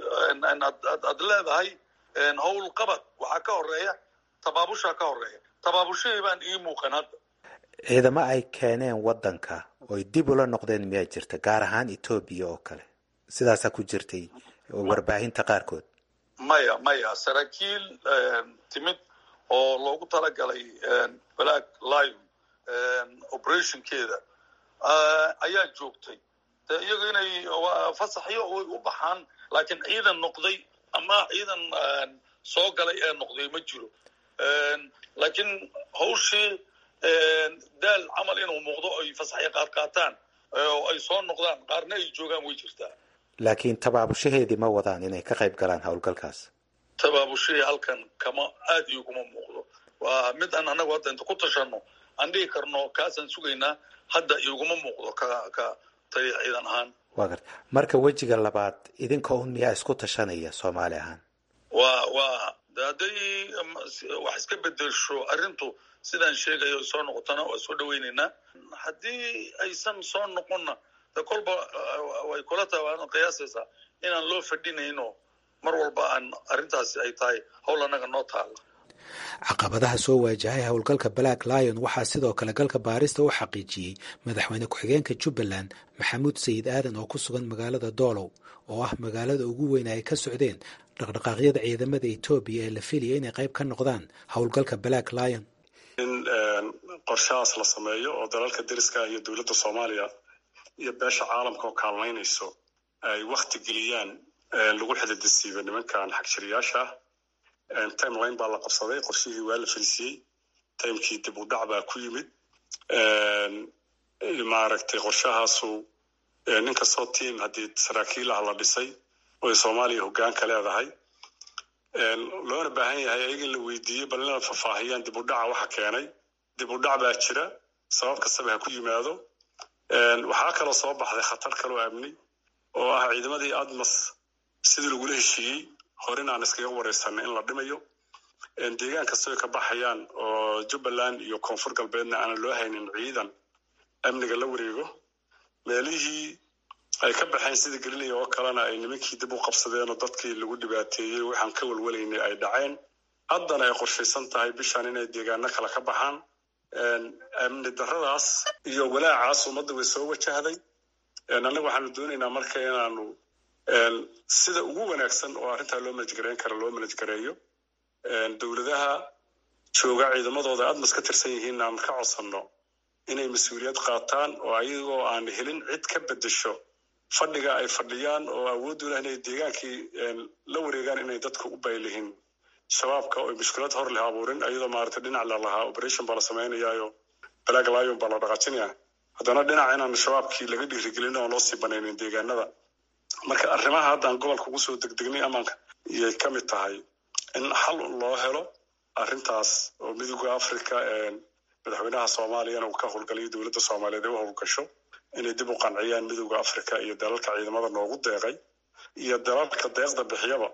aad leedahay howl qabad waxaa ka horeeya tabaabushaa ka horeeya tabaabushahii baan ii muuqan hadda ciidamo ay keeneen waddanka oy dib ula noqdeen miyaa jirta gaar ahaan etoobiya oo kale sidaasaa ku jirtay warbaahinta qaarkood maya maya saraakiil timid oo loogu talagalay black lion operationkeeda ayaa joogtay de iyagu inay fasaxyo way u baxaan laakiin ciidan noqday ama ciidan soo galay ee noqday ma jiro laakiin hawshii daal camal inuu muuqdo ay fasaxyo qaad qaataan oo ay soo noqdaan qaarna ay joogaan way jirtaa laakiin tabaabushaheedii ma wadaan inay ka qayb galaan howlgalkaas tabaabushahii halkan kama aad ioguma muuqdo waa mid aan annagu hadda inta ku tashano aan dhihi karno kaasaan sugaynaa hadda iguma muuqdo ka ka taliya ciidan ahaan waa garta marka wejiga labaad idinka un miyaa isku tashanaya soomaali ahaan waa waa hadday wax iska bedelsho arrintu sidaan sheegayo soo noqotona waa soo dhawaynaynaa haddii aysan soo noqonna de kolba way kula tahay waad qiyaasaysaa inaan loo fadhinayno mar walba aan arrintaasi ay tahay howl annaga noo taalla caqabadaha soo waajahay howlgalka black lion waxaa sidoo kale galka baarista u xaqiijiyey madaxweyne ku-xigeenka jubbaland maxamuud sayid aadan oo ku sugan magaalada doolow oo ah magaalada ugu weyn ay ka socdeen dhaqdhaqaaqyada ciidamada etoobiya ee la filaya inay qayb ka noqdaan howlgalka black lion in qorshahaas la sameeyo oo dalalka deriska iyo dowladda soomaaliya iyo beesha caalamka oo kaalmaynayso ay wakti geliyaan lagu xididisiibo nimankan xagjiriyaasha ah timeline baa la qabsaday qorshihii waa la fariisiyey timekii dib u dhac baa ku yimid maaragtay qorshahaasu nin kastoo tiam haddii saraakiilah la dhisay oy soomaaliya hoggaanka leedahay loona baahan yahay ayaga in la weydiiyo bal inay faahfaahiyaan dib u dhaca waxa keenay dib u dhac baa jira sabab kastaba ha ku yimaado waxaa kaloo soo baxday khatar kaloo amni oo ah ciidamadii admas sidii lagula heshiiyey horin aan iskaga wareysanay in la dhimayo deegaan kastoy ka baxayaan oo jubbaland iyo koonfur galbeedna aanan loo haynin ciidan amniga la wareego meelihii ay ka baxeen sida galiley oo kalena ay nimankii dib u qabsadeen oo dadkii lagu dhibaateeyey waxaan ka walwalaynay ay dhaceen haddana ay qorshaysan tahay bishan inay deegaano kale ka baxaan amni daradaas iyo walaacaas ummadda way soo wajahday annaga waxaanu doonaynaa marka inaanu sida ugu wanaagsan oo arrintaa loo manajgareyn kara loo manajgareeyo dowladaha jooga ciidamadooda admas ka tirsan yihiin aan ka codsanno inay mas-uuliyad qaataan oo ayagoo aan helin cid ka bedesho fadhiga ay fadhiyaan oo awooddu leh inay deegaankii la wareegaan inay dadka u baylihin shabaabka oo mushkilad hor leh abuurin ayadoo maaragtay dhinac la lahaa operation baa la samaynayaayo black lion baa la dhaqaajinaya haddana dhinac inaan shabaabkii laga dhiirigelin oon loo sii banaynin deegaanada marka arrimaha haddaan gobolka ugu soo degdegnay amaanka iyay ka mid tahay in xal loo helo arrintaas oo midooda africa madaxweynaha soomaaliyana uu ka howlgalayo dowladda soomaaliyeed ay u howlgasho inay dib u qanciyaan midooda africa iyo dalalka ciidamada noogu deeqay iyo dalalka deeqda bixiyaba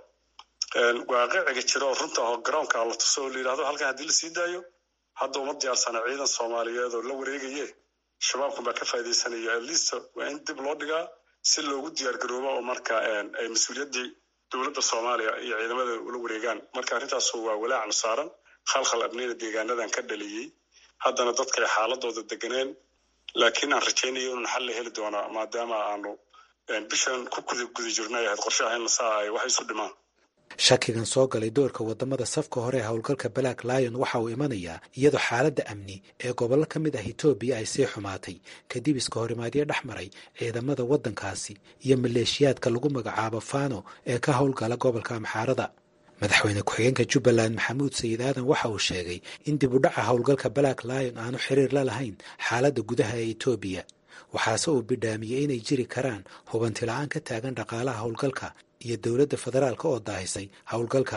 waaqiciga jira oo runta oo garoonka la tuso oo la yidhahdo halkan haddii la sii daayo hadda uma diyaarsana ciidan soomaaliyeed oo la wareegaye shabaabkan baa ka faaidaysanaya atleast waa in dib loo dhigaa si loogu diyaar garoobo oo marka ay mas-uuliyaddii dowladda soomaaliya iyo ciidamada ula wareegaan marka arrintaasu waa walaacan saaran khalkhal abnina deegaanadan ka dhaliyey haddana dadka ay xaaladooda deganeen laakiin aan rajaynayo inun xal la heli doonaa maadaama aanu bishan ku guda guda jirnay ahayd qorshaha in lasaa ay wax isu dhimaan shakigan soo galay doorka wadamada safka hore ee howlgalka black lion waxa uu imanayaa iyadoo xaaladda amni ee gobollo ka mid ah etoobiya ay sii xumaatay kadib iska horimaadyo dhex maray ciidamada waddankaasi iyo maleeshiyaadka lagu magacaabo fano ee ka howlgala gobolka amxaarada madaxweyne ku-xigeenka jubbaland maxamuud sayid aadan waxa uu sheegay in dib u dhaca howlgalka black lion aanu xiriir la lahayn xaaladda gudaha ee etoobiya waxaase uu bidhaamiyey inay jiri karaan hubanti la-aan ka taagan dhaqaalaha howlgalka iyo dowladda federaalka oo daahisay howlgalka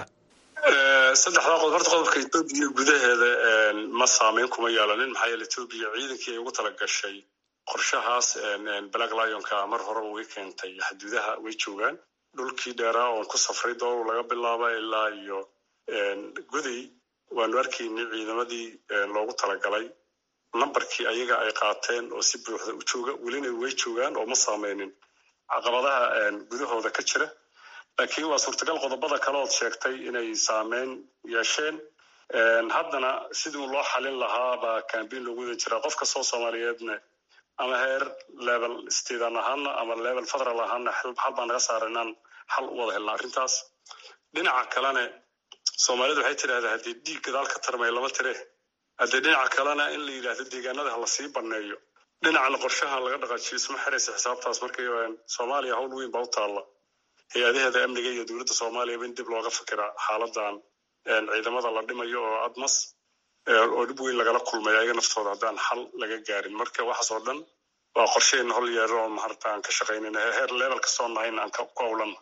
saddexdaa qodob horta qodobka etoobiya gudaheeda ma saameyn kuma yeelanin maxaa yeele etoobiya ciidankii ay ugu tala gashay qorshahaas black lionka mar horeba way keentay xaduudaha way joogaan dhulkii dheeraa oon ku safray dooru laga bilaaba ilaa iyo goday waanu arkaynay ciidamadii loogu talagalay nambarkii ayaga ay qaateen oo si buuxda u jooga welina way joogaan oo ma saameynin caqabadaha gudahooda ka jira laakiin waa suurtagal qodobada kale ood sheegtay inay saameyn yeesheen haddana sidii loo xalin lahaa baa cambain loogu wadan jiraa qof kastoo soomaaliyeedna ama heer level stadan ahaana ama level federal ahaana xal baa naga saara inaan xal u wada helna arrintaas dhinaca kalene soomaalidu waxay tidhahdaa haddii dhiig gadaal ka tarmay lama tire haddii dhinaca kalena in la yidhaahdo deegaanada ha lasii baneeyo dhinacna qorshaha laga dhaqaajiyo isma xiraysa xisaabtaas markay soomaaliya hawl weyn baa u taalla hay-adaheeda amniga iyo dowladda soomaaliyaba in dib looga fikira xaaladan ciidamada la dhimayo oo admas oo dhib weyn lagala kulmay ayaga naftooda haddaan xal laga gaarin marka waxaas oo dhan waa qorsheen hol yeero oo maarata aan ka shaqaynayna heer level kastoo nahayna aan ku howlana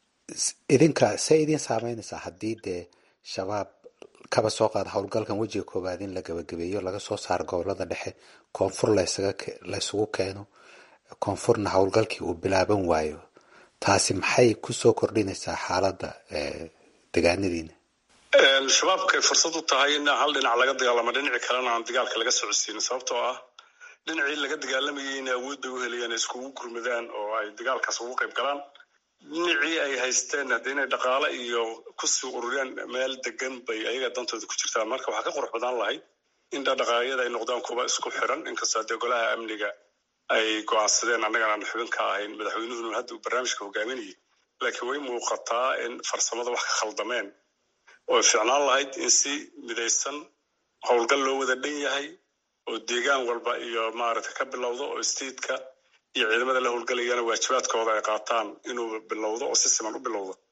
idinka see idin saameynaysaa haddii dee shabaab kaba soo qaada howlgalkan wejiga koowaad in la gabagabeeyo laga soo saaro gobolada dhexe koonfur laysugu keeno koonfurna howlgalkii uu bilaaban waayo taasi maxay kusoo kordhinaysaa xaaladda degaanadiina shabaabkay fursad u tahay in hal dhinac laga dagaalamo dhinaci kalena aan dagaalka laga socodsiinin sababtoo ah dhinacii laga dagaalamayay in awood bay u helayaan iskugu gurmadaan oo ay dagaalkaas ugu qayb galaan dhinacii ay haysteen hadda inay dhaqaale iyo kusii ururiyaan meel degan bay ayaga dantooda ku jirtaan marka waxaa ka qurux badan lahayd in dhaqaaqyada ay noqdaan kuwa isku xiran inkastoo haddee golaha amniga ay go-aansadeen annagana aan xubin ka ahayn madaxweynuhuna hadda uu barnaamijka hogaaminayay laakiin way muuqataa in farsamada wax ka khaldameen oo ficnaan lahayd in si midaysan howlgal loo wada dhan yahay oo deegaan walba iyo maaragta ka bilowdo oo stateka iyo ciidamada la howlgalayana waajibaadkooda ay qaataan inuu bilowdo oo si siman u bilowdo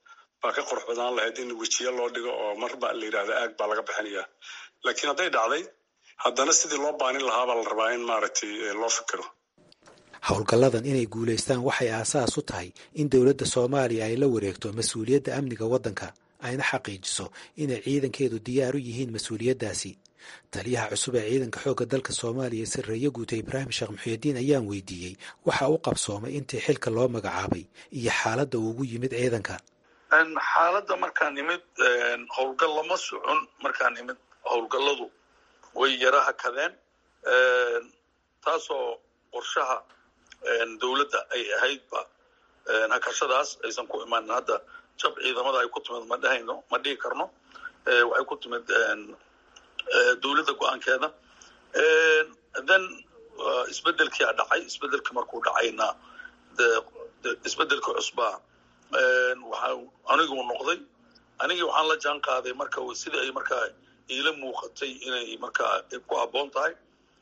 baa ka qurux badaan lahayd in wejiye loo dhigo oo marba la yidhahda aag baa laga bixinaya laakiin hadday dhacday haddana sidii loo baanin lahaabaa la rabaa in maaragtay loo fikiro howlgalladan inay guulaystaan waxay aasaas u tahay in dowladda soomaaliya ay la wareegto mas-uuliyadda amniga waddanka ayna xaqiijiso inay ciidankeedu diyaar u yihiin mas-uuliyaddaasi taliyaha cusub ee ciidanka xoogga dalka soomaaliya sarreeye guuta ibraahim sheekh muxiidiin ayaan weydiiyey waxa u qabsoomay intii xilka loo magacaabay iyo xaaladda uu ugu yimid ciidanka xaaladda markaan imid howlgal lama socon markaan imid howlgalladu way yara hakadeen taasoo qorshaha dowladda ay ahaydba hakashadaas aysan ku imaanin hadda jab ciidamada ay ku timid ma dhehayno ma dhihi karno waxay ku timid dowladda go-aankeeda then isbedelkii a dhacay isbedelkii markuu dhacayna de isbedelka cusbaa waxaa aniguu noqday anigii waxaan la jaan qaaday marka sidii ay markaa iila muuqatay inay markaa ku habboon tahay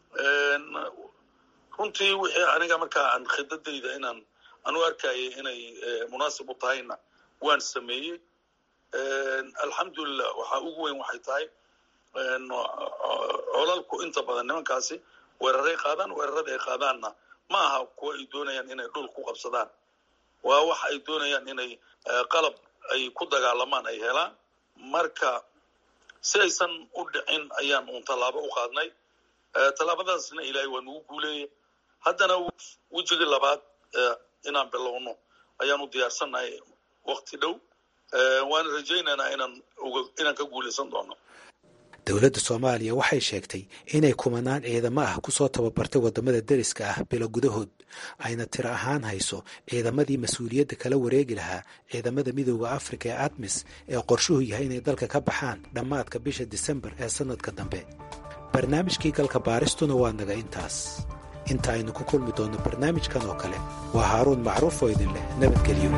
runtii wixii aniga markaa aan khidadayda inaan anu arkayay inay munaasib u tahayna waan sameeyey alxamdulilah waxaa ugu weyn waxay tahay colalku inta badan nimankaasi weeraray qaadaan weerarada ay qaadaanna ma aha kuwa ay doonayaan inay dhul ku qabsadaan waa waxa ay doonayaan inay qalab ay ku dagaalamaan ay helaan marka si aysan u dhicin ayaan uun tallaabo u qaadnay tallaabadaasna ilaahay waa nugu guuleeyey haddana wejigii labaad inaan bilowno ayaan u diyaarsannahay wakti dhow waana rajaynaynaa inaan inaan ka guulaysan doono dowladda soomaaliya waxay sheegtay inay kumanaan ciidamo ah kusoo tababartay waddamada deriska ah bilo gudahood ayna tiro ahaan hayso ciidamadii mas-uuliyadda kala wareegi lahaa ciidamada midooda afrika ee admis ee qorshuhu yahay inay dalka ka baxaan dhammaadka bisha disembar ee sannadka dambe barnaamijkii galka baaristuna waa naga intaas inta aynu ku kulmi doonno barnaamijkan oo kale waa haaruun macruuf oo idin leh nabadgelyo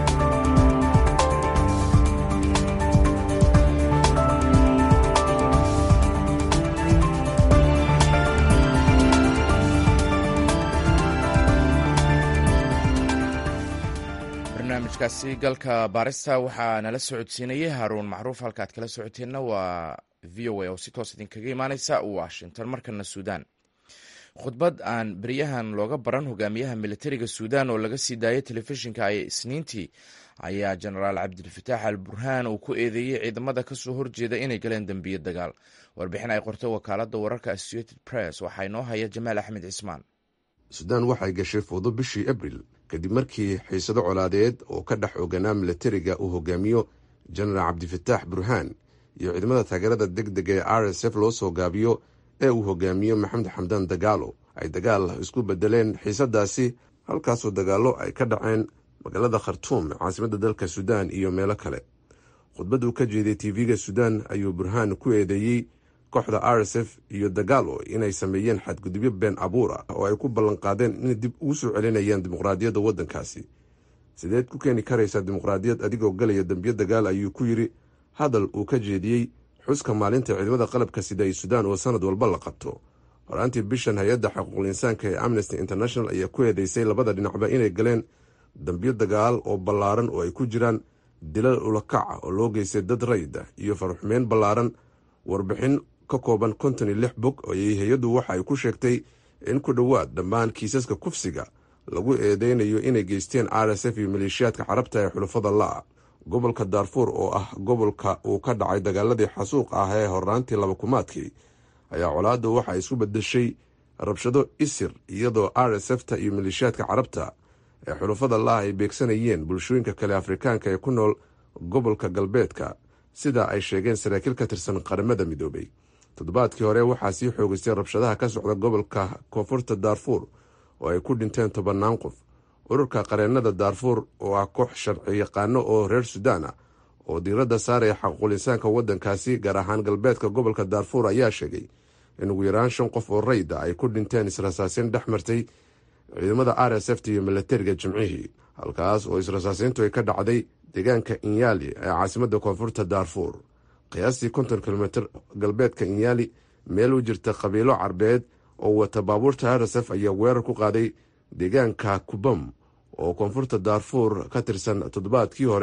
barnaamijkaasi galka baarista waxaa nala socodsiinayay haaruun macruuf halkaad kala socoteenna waa v o a oo si toos idinkaga imaaneysa washington markana suudaan khudbad aan beryahan looga baran hogaamiyaha militariga suudaan oo laga sii daayay telefishinka ay isniintii ayaa jenaraal cabdilfataax al burhaan uu ku eedeeyey ciidamada kasoo horjeeda inay galeen dembiye dagaal warbixin ay qortay wakaalada wararka associated press waxaa inoo haya jamaal axmed cismaan suudaan waxay gashay foodo bishii abril kadib markii xiisado colaadeed oo ka dhex oganaa militariga uu hogaamiyo jenaraal cabdifataax burhaan iyo ciidamada taageerada deg dega ee r s f loo soo gaabiyo ee uu hogaamiyo maxamed xamdaan dagaalo ay dagaal isku bedeleen xiisadaasi halkaasoo dagaallo ay ka dhaceen magaalada khartuum caasimadda dalka suudaan iyo meelo kale khudbad uu ka jeeday tv-ga suudaan ayuu burhaan ku eedeeyey kooxda r s f iyo dagaalo inay sameeyeen xadgudubyo been abuur ah oo ay ku ballanqaadeen inay dib ugu soo celinayaan dimuqraadiyadda waddankaasi sideed ku keeni karaysaa dimuqraadiyad adigoo galaya dembiyo dagaal ayuu ku yidhi hadal uu ka jeediyey xuska maalinta ciidamada qalabka sida ay suudaan oo sanad walba la qabto horaantii bishan hay-adda xuquuqul insaanka ee amnesty international ayaa ku eedeysay labada dhinacba inay galeen dambiyo dagaal oo ballaaran oo ay ku jiraan dilal ulakaca oo loo geystay dad rayda iyo faruxmeyn ballaaran warbixin ka kooban konton iyo lix bog ayay hay-addu waxa ay ku sheegtay in ku dhowaad dhammaan kiisaska kufsiga lagu eedeynayo inay geysteen r s f iyo maleeshiyaadka carabta ee xulafada la-a gobolka daarfuur oo ah gobolka uu ka dhacay dagaaladii xasuuq ah ee horraantii labakumaadkii ayaa colaaddu waxa isku bedeshay rabshado isir iyadoo r s f ta iyo maleeshiyaadka carabta ee xulafada la-a ay beegsanayeen bulshooyinka kale afrikaanka ee ku nool gobolka galbeedka sida ay sheegeen saraakiil ka tirsan qaramada midoobay toddobaadkii hore waxaa sii xoogeystay rabshadaha ka socda gobolka koonfurta daarfuur oo ay ku dhinteen tobannaan qof ururka qareennada daarfuur oo ah koox sharci yaqaano oo reer suudaan ah oo diiradda saaraya xaquuqul insaanka waddankaasi gaar ahaan galbeedka gobolka daarfuur ayaa sheegay in ugu yaraan shan qof oo rayda ay ku dhinteen israsaaseyn dhex martay ciidamada r s f t iyo milatariga jimcihii halkaas oo israsaaseyntu ay ka dhacday deegaanka inyaali ee caasimadda koonfurta daarfuur qiyaastii konton kilomitr galbeedka inyaali meel u jirta qabiilo carbeed oo wata baabuurta r s f ayaa weerar ku qaaday deegaanka kubam oo koonfurta daarfuur ka tirsan toddobaadkii hore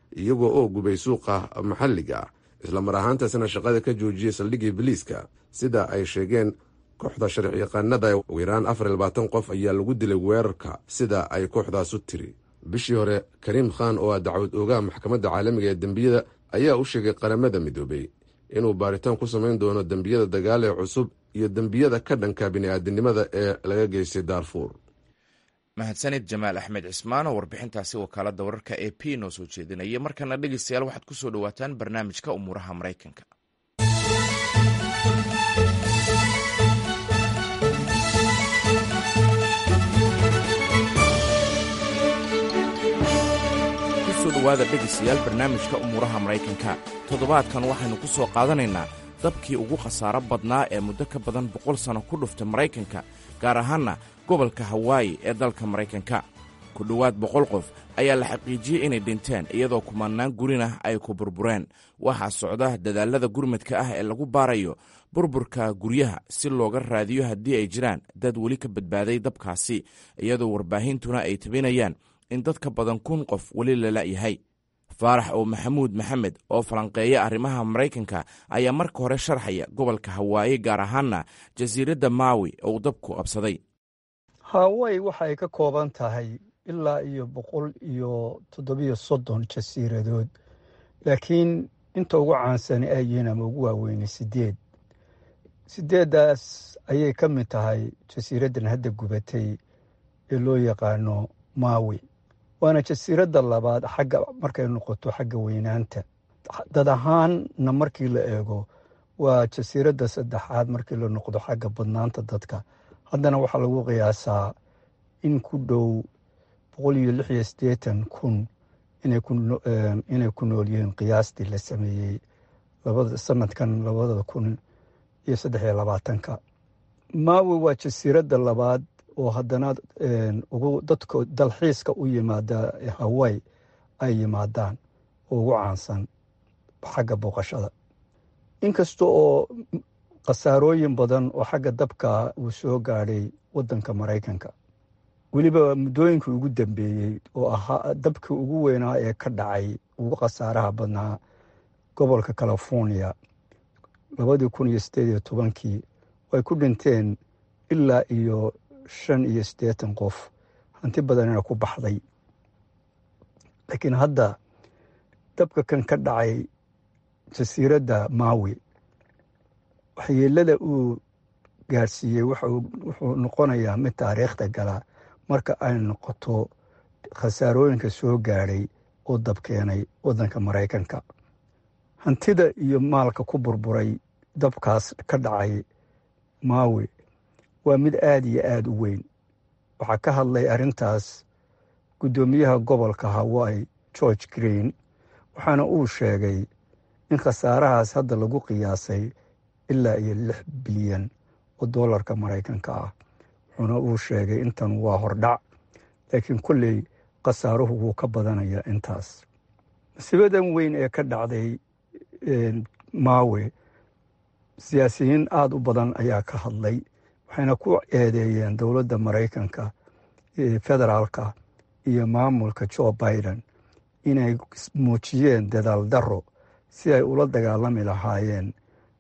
iyagoo oo gubay suuqa maxalliga islamar ahaantaasna shaqada ka joojiyey saldhigii biliiska sida ay sheegeen kooxda sharci yaqaanada ugu yaraan afar iyo labaatan qof ayaa lagu dilay weerarka sida ay kooxdaasu tiri bishii hore kariim khan oo ah dacwad oogaha maxkamadda caalamiga ee dembiyada ayaa u sheegay qaramada midoobey inuu baaritaan ku samayn doono dembiyada dagaal ee cusub iyo dembiyada ka dhanka bini'aadanimada ee laga geystay daarfuur mahadsanid jamaal axmed cismaan oo warbixintaasi wakaalada wararka e p noo soo jeedinaya markana dhegeystayaal waxaad ku soo dhowaataan barnaamijka umuuraha maraykanka kusoo dhowaada dhegeystayaal barnaamijka umuuraha maraykanka toddobaadkan waxaynu ku soo qaadanaynaa dabkii ugu khasaaro badnaa ee muddo ka badan boqol sano ku dhuftay maraykanka gaar ahaanna gobolka hawaayi ee dalka maraykanka ku dhowaad boqol qof ayaa la xaqiijiyey inay dhinteen iyadoo kumanaan gurinah ay ku burbureen waxaa socda dadaallada gurmadka ah ee lagu baarayo burburka guryaha si looga raadiyo haddii ay jiraan dad weli ka badbaaday dabkaasi iyadoo warbaahintuna ay tabinayaan in dad ka badan kun qof weli la la'yahay faarax oo maxamuud maxamed oo falanqeeya arrimaha maraykanka ayaa marka hore sharxaya gobolka hawaayi gaar ahaanna jasiiradda maawi oo dabku absaday hawaayi waxay ka kooban tahay ilaa iyo boqol iyo toddobiyo soddon jasiiradood laakiin inta ugu caansani ay yihiin ama ugu waaweynay sideed sideeddaas ayay ka mid tahay jasiiraddan hadda gubatay ee loo yaqaano maawi waana jasiiradda labaad xagga markay noqoto xagga weynaanta dad ahaanna markii la eego waa jasiiradda saddexaad markii la noqdo xagga badnaanta dadka haddana waxaa lagu qiyaasaa in ku dhow boqol iyo lix iyo siddeetan kun inay ku nool yihiin qiyaastii la sameeyey sanadkan labada kun iyo saddex iyo labaatanka maawi waa jasiiradda labaad oo haddana ugu dadka dalxiiska u yimaada haway ay yimaadaan oo ugu caansan xagga booqashada inkasta oo khasaarooyin badan oo xagga dabka uu soo gaadhay waddanka maraykanka weliba muddooyinkii ugu dambeeyey oo ahaa dabkii ugu weynaa ee ka dhacay ugu khasaaraha badnaa gobolka california labadii kun iyo siddeed iyo tobankii ay ku dhinteen ilaa iyo shan iyo siddeetan qof hanti badanina ku baxday laakiin hadda dabka kan ka dhacay jasiiradda maawi waxyeelada uu gaadhsiiyey wuxuu noqonayaa mid taariikhda gala marka ay noqoto khasaarooyinka soo gaadhay oo dab keenay waddanka maraykanka hantida iyo maalka ku burburay dabkaas ka dhacay maawi waa mid aada iyo aada u weyn waxaa ka hadlay arrintaas guddoomiyaha gobolka hawai george green waxaana uu sheegay in khasaarahaas hadda lagu qiyaasay ilaa iyo lix bilyan oo dollarka maraykanka ah wuxuuna uu sheegay intan waa hordhac laakiin kolley khasaaruhu wuu ka badanayaa intaas masiibadan weyn ee ka dhacday maawe siyaasiyiin aada u badan ayaa ka hadlay waxayna ku eedeeyeen dowladda maraykanka federaalka iyo maamulka joe biden inay muujiyeen dadaal darro si ay ula dagaalami lahaayeen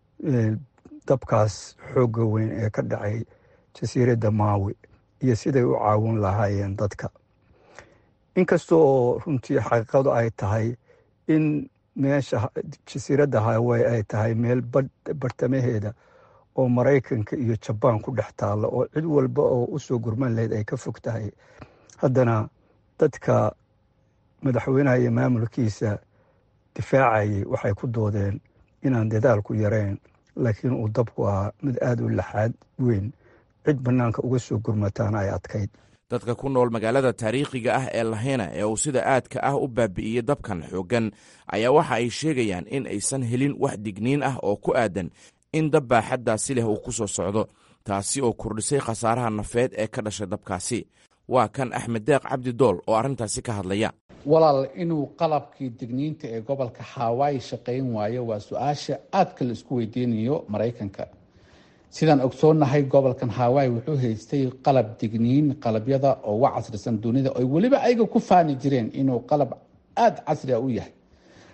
dabkaas xoogga weyn ee ka dhacay jasiiradda maawi iyo siday u caawin lahaayeen dadka inkasta oo runtii xaqiiqadu ay tahay in meesha jasiiradda haway ay tahay meel bartamaheeda oo maraykanka iyo jabaan ku dhex taalla oo cid walba oo u soo gurman lahayd ay ka fog tahay haddana dadka madaxweynaha iyo maamulkiisa difaacayay waxay ku doodeen inaan dadaalku yarayn laakiin uu dabku ahaa mid aada u laxaad weyn cid bannaanka uga soo gurmataana ay adkayd dadka ku nool magaalada taariikhiga ah ee lahena ee uu sida aadka ah u baabi'iyey dabkan xooggan ayaa waxa ay sheegayaan in aysan helin wax digniin ah oo ku aadan in dab baaxaddaasi leh uu ku soo socdo taasi oo kordhisay khasaaraha nafeed ee ka dhashay dabkaasi waa kan axmed deeq cabdi dool oo arrintaasi ka hadlaya walaal inuu qalabkii digniinta ee gobolka hawaayi shaqayn waayo waa su-aasha aadka la isku weydiinayo maraykanka sidaan ogsoonnahay gobolkan hawaayi wuxuu haystay qalab digniin qalabyada oo uga casrisan dunida oy weliba ayaga ku faani jireen inuu qalab aada casri a u yahay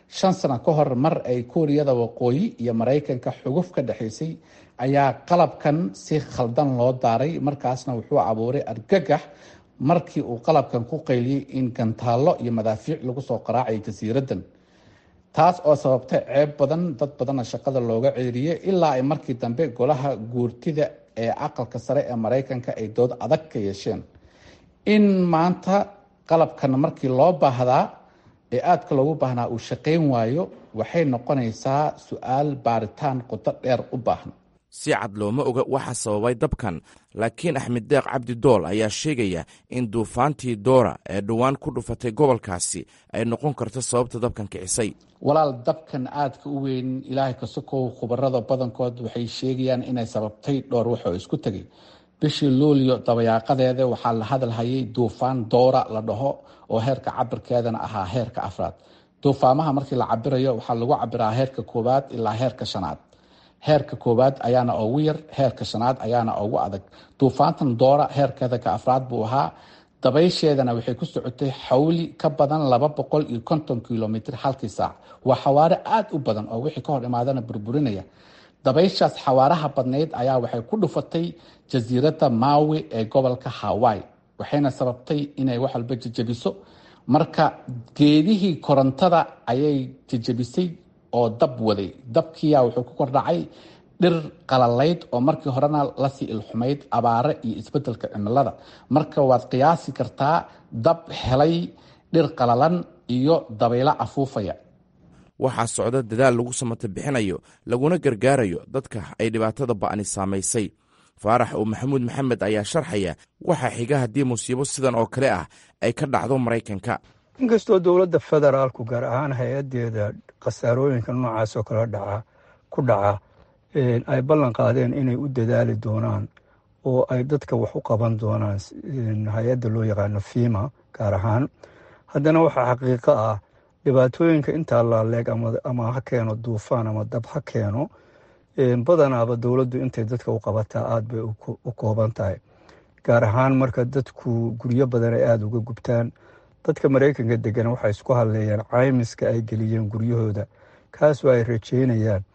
shan sano ka hor mar ay kuuriyada waqooyi iyo maraykanka xuguf ka dhexaysay ayaa qalabkan si khaldan loo daaray markaasna wuxuu abuuray argagax markii uu qalabkan ku qayliyey in gantaallo iyo madaafiic lagu soo qaraacay jasiiraddan taas oo sababtay ceeb badan dad badanna shaqada looga ceeriyey ilaa ay markii dambe golaha guurtida ee aqalka sare ee maraykanka ay dood adag ka yeesheen in maanta qalabkan markii loo baahdaa ee aadka loogu baahnaa uu shaqayn waayo waxay noqonaysaa su-aal baaritaan qodo dheer u baahan si cad looma oga waxa sababay dabkan laakiin axmed deeq cabdi dool ayaa sheegaya in duufaantii doora ee dhowaan ku dhufatay gobolkaasi ay noqon karto sababta dabkan kicisay walaal dabkan aadka u weyn ilaahay ka sokow khubarada badankood waxay sheegayaan inay sababtay dhowr wax oo isku tegay bishii luulyo dabayaaqadeeda waxaa la hadalhayay duufaan doora la dhaho oo heerka cabirkeedana ahaa heerka afraad duufaamaha markii la cabirayo waxaa lagu cabiraa heerka koowaad ilaa heerka shanaad heerka koowaad ayaana ugu yar heerka shanaad ayaana ugu adag duufaantan doora heerkeeda ka afraad buu ahaa dabaysheedana waxay ku socotay xawli ka badan laba boqol iyo konton kilomitr halkii saac waa xawaare aada u badan oo wixii ka hor imaadana burburinaya dabayshaas xawaaraha badnayd ayaa waxay ku dhufatay jasiiradda maawi ee gobolka hawaii waxayna sababtay inay wax walba jejebiso marka geedihii korontada ayay jejebisay oo dab waday dabkiyaa wuxuu ku kordhacay dhir qalalayd oo markii horena lasii ilxumayd abaare iyo isbedelka cimilada marka waad qiyaasi kartaa dab helay dhir qalalan iyo dabaylo afuufaya waxaa socda dadaal lagu samata bixinayo laguna gargaarayo dadka ay dhibaatada ba'ni saamaysay faarax oo maxamuud maxamed ayaa sharxaya waxaa xiga haddii musiibo sidan oo kale ah ay ka dhacdo maraykanka inkastoo dowladda federaalku gaar ahaan hay-adeeda khasaarooyinka noocaas oo kale dhaca ku dhaca ay ballan qaadeen inay u dadaali doonaan oo ay dadka wax u qaban doonaan hay-adda loo yaqaano fima gaar ahaan haddana waxaa xaqiiqo ah dhibaatooyinka intaa laaleeg ama ha keeno duufaan ama dab ha keeno badanaaba dowladdu intay dadka u qabataa aada bay u kooban tahay gaar ahaan marka dadku guryo badan ay aada uga gubtaan dadka maraykanka degan waxay isku hadleeyaan caymiska ay geliyeen guryahooda kaasoo ay rajeynayaan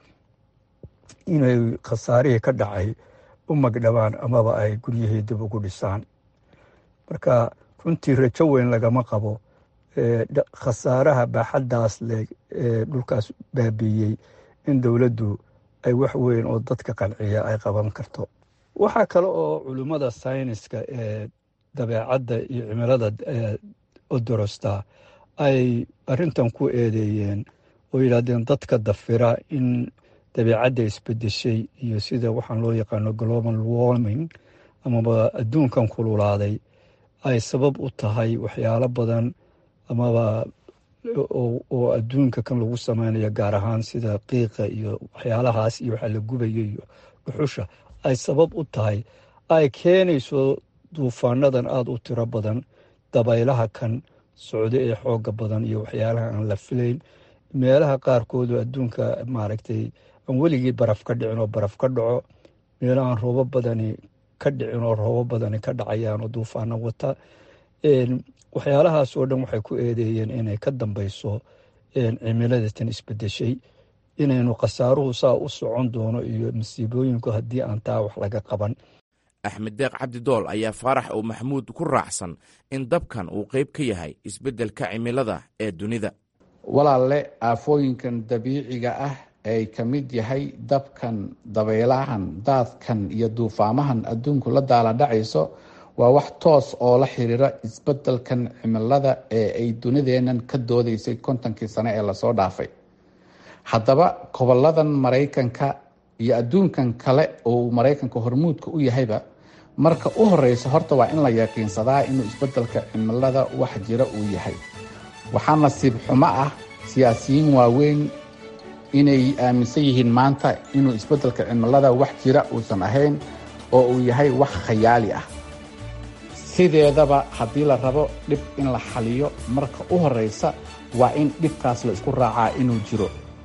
inay khasaarihii ka dhacay u magdhabaan amaba ay guryahii dib ugu dhisaan marka runtii rajo weyn lagama qabo khasaaraha baaxaddaas leeg ee dhulkaas baabiiyey in dowladdu ay wax weyn oo dadka qanciya ay qaban karto waxaa kale oo culimmada sayniska ee dabeecadda iyo cimilada odorosta ay arintan ku eedeeyeen oo yidhaahdeen dadka dafira in dabeecadda isbedeshay iyo sida waxaan loo yaqaano global warming amaba adduunkan kululaaday ay sabab u tahay waxyaalo badan amaba oo adduunka kan lagu sameynayo gaar ahaan sida qiiqa iyo waxyaalahaas iyo waxaa la gubayo iyo dhuxusha ay sabab u tahay ay keenayso duufaanadan aada u tiro badan dabaylaha kan socdo ee xooga badan iyo waxyaalaha aan la filayn meelaha qaarkoodu adduunka maaragtay aan weligii baraf ka dhicin oo baraf ka dhaco meelo aan roobo badani ka dhicin oo roobo badani ka dhacayaan oo duufaano wata waxyaalahaas oo dhan waxay ku eedeeyeen inay ka dambeyso cimilada tan isbedeshay inaynu khasaaruhu saa u socon doono iyo masiibooyinku haddii aan taa wax laga qaban axmed deeq cabdidool ayaa faarax oo maxamuud ku raacsan in dabkan uu qayb ka yahay isbeddelka cimilada ee dunida walaalle aafooyinkan dabiiciga ah ay ka mid yahay dabkan dabaylahan daadkan iyo duufaamahan adduunku la daala dhacayso waa wax toos oo la xiriira isbeddelkan cimilada ee ay dunideennan ka doodaysay kontonkii sane ee lasoo dhaafay haddaba gobolladan maraykanka iyo adduunkan kale oo maraykanka hormuudka u yahayba marka u horeysa horta waa in la yaqiinsadaa inuu isbeddelka cimilada wax jira uu yahay waxaa nasiib xumo ah siyaasiyiin waaweyn inay aaminsan yihiin maanta inuu isbeddelka cimilada wax jira uusan ahayn oo uu yahay wax khayaali ah sideedaba haddii la rabo dhib in la xaliyo marka u horeysa waa in dhibkaas la isku raacaa inuu jiro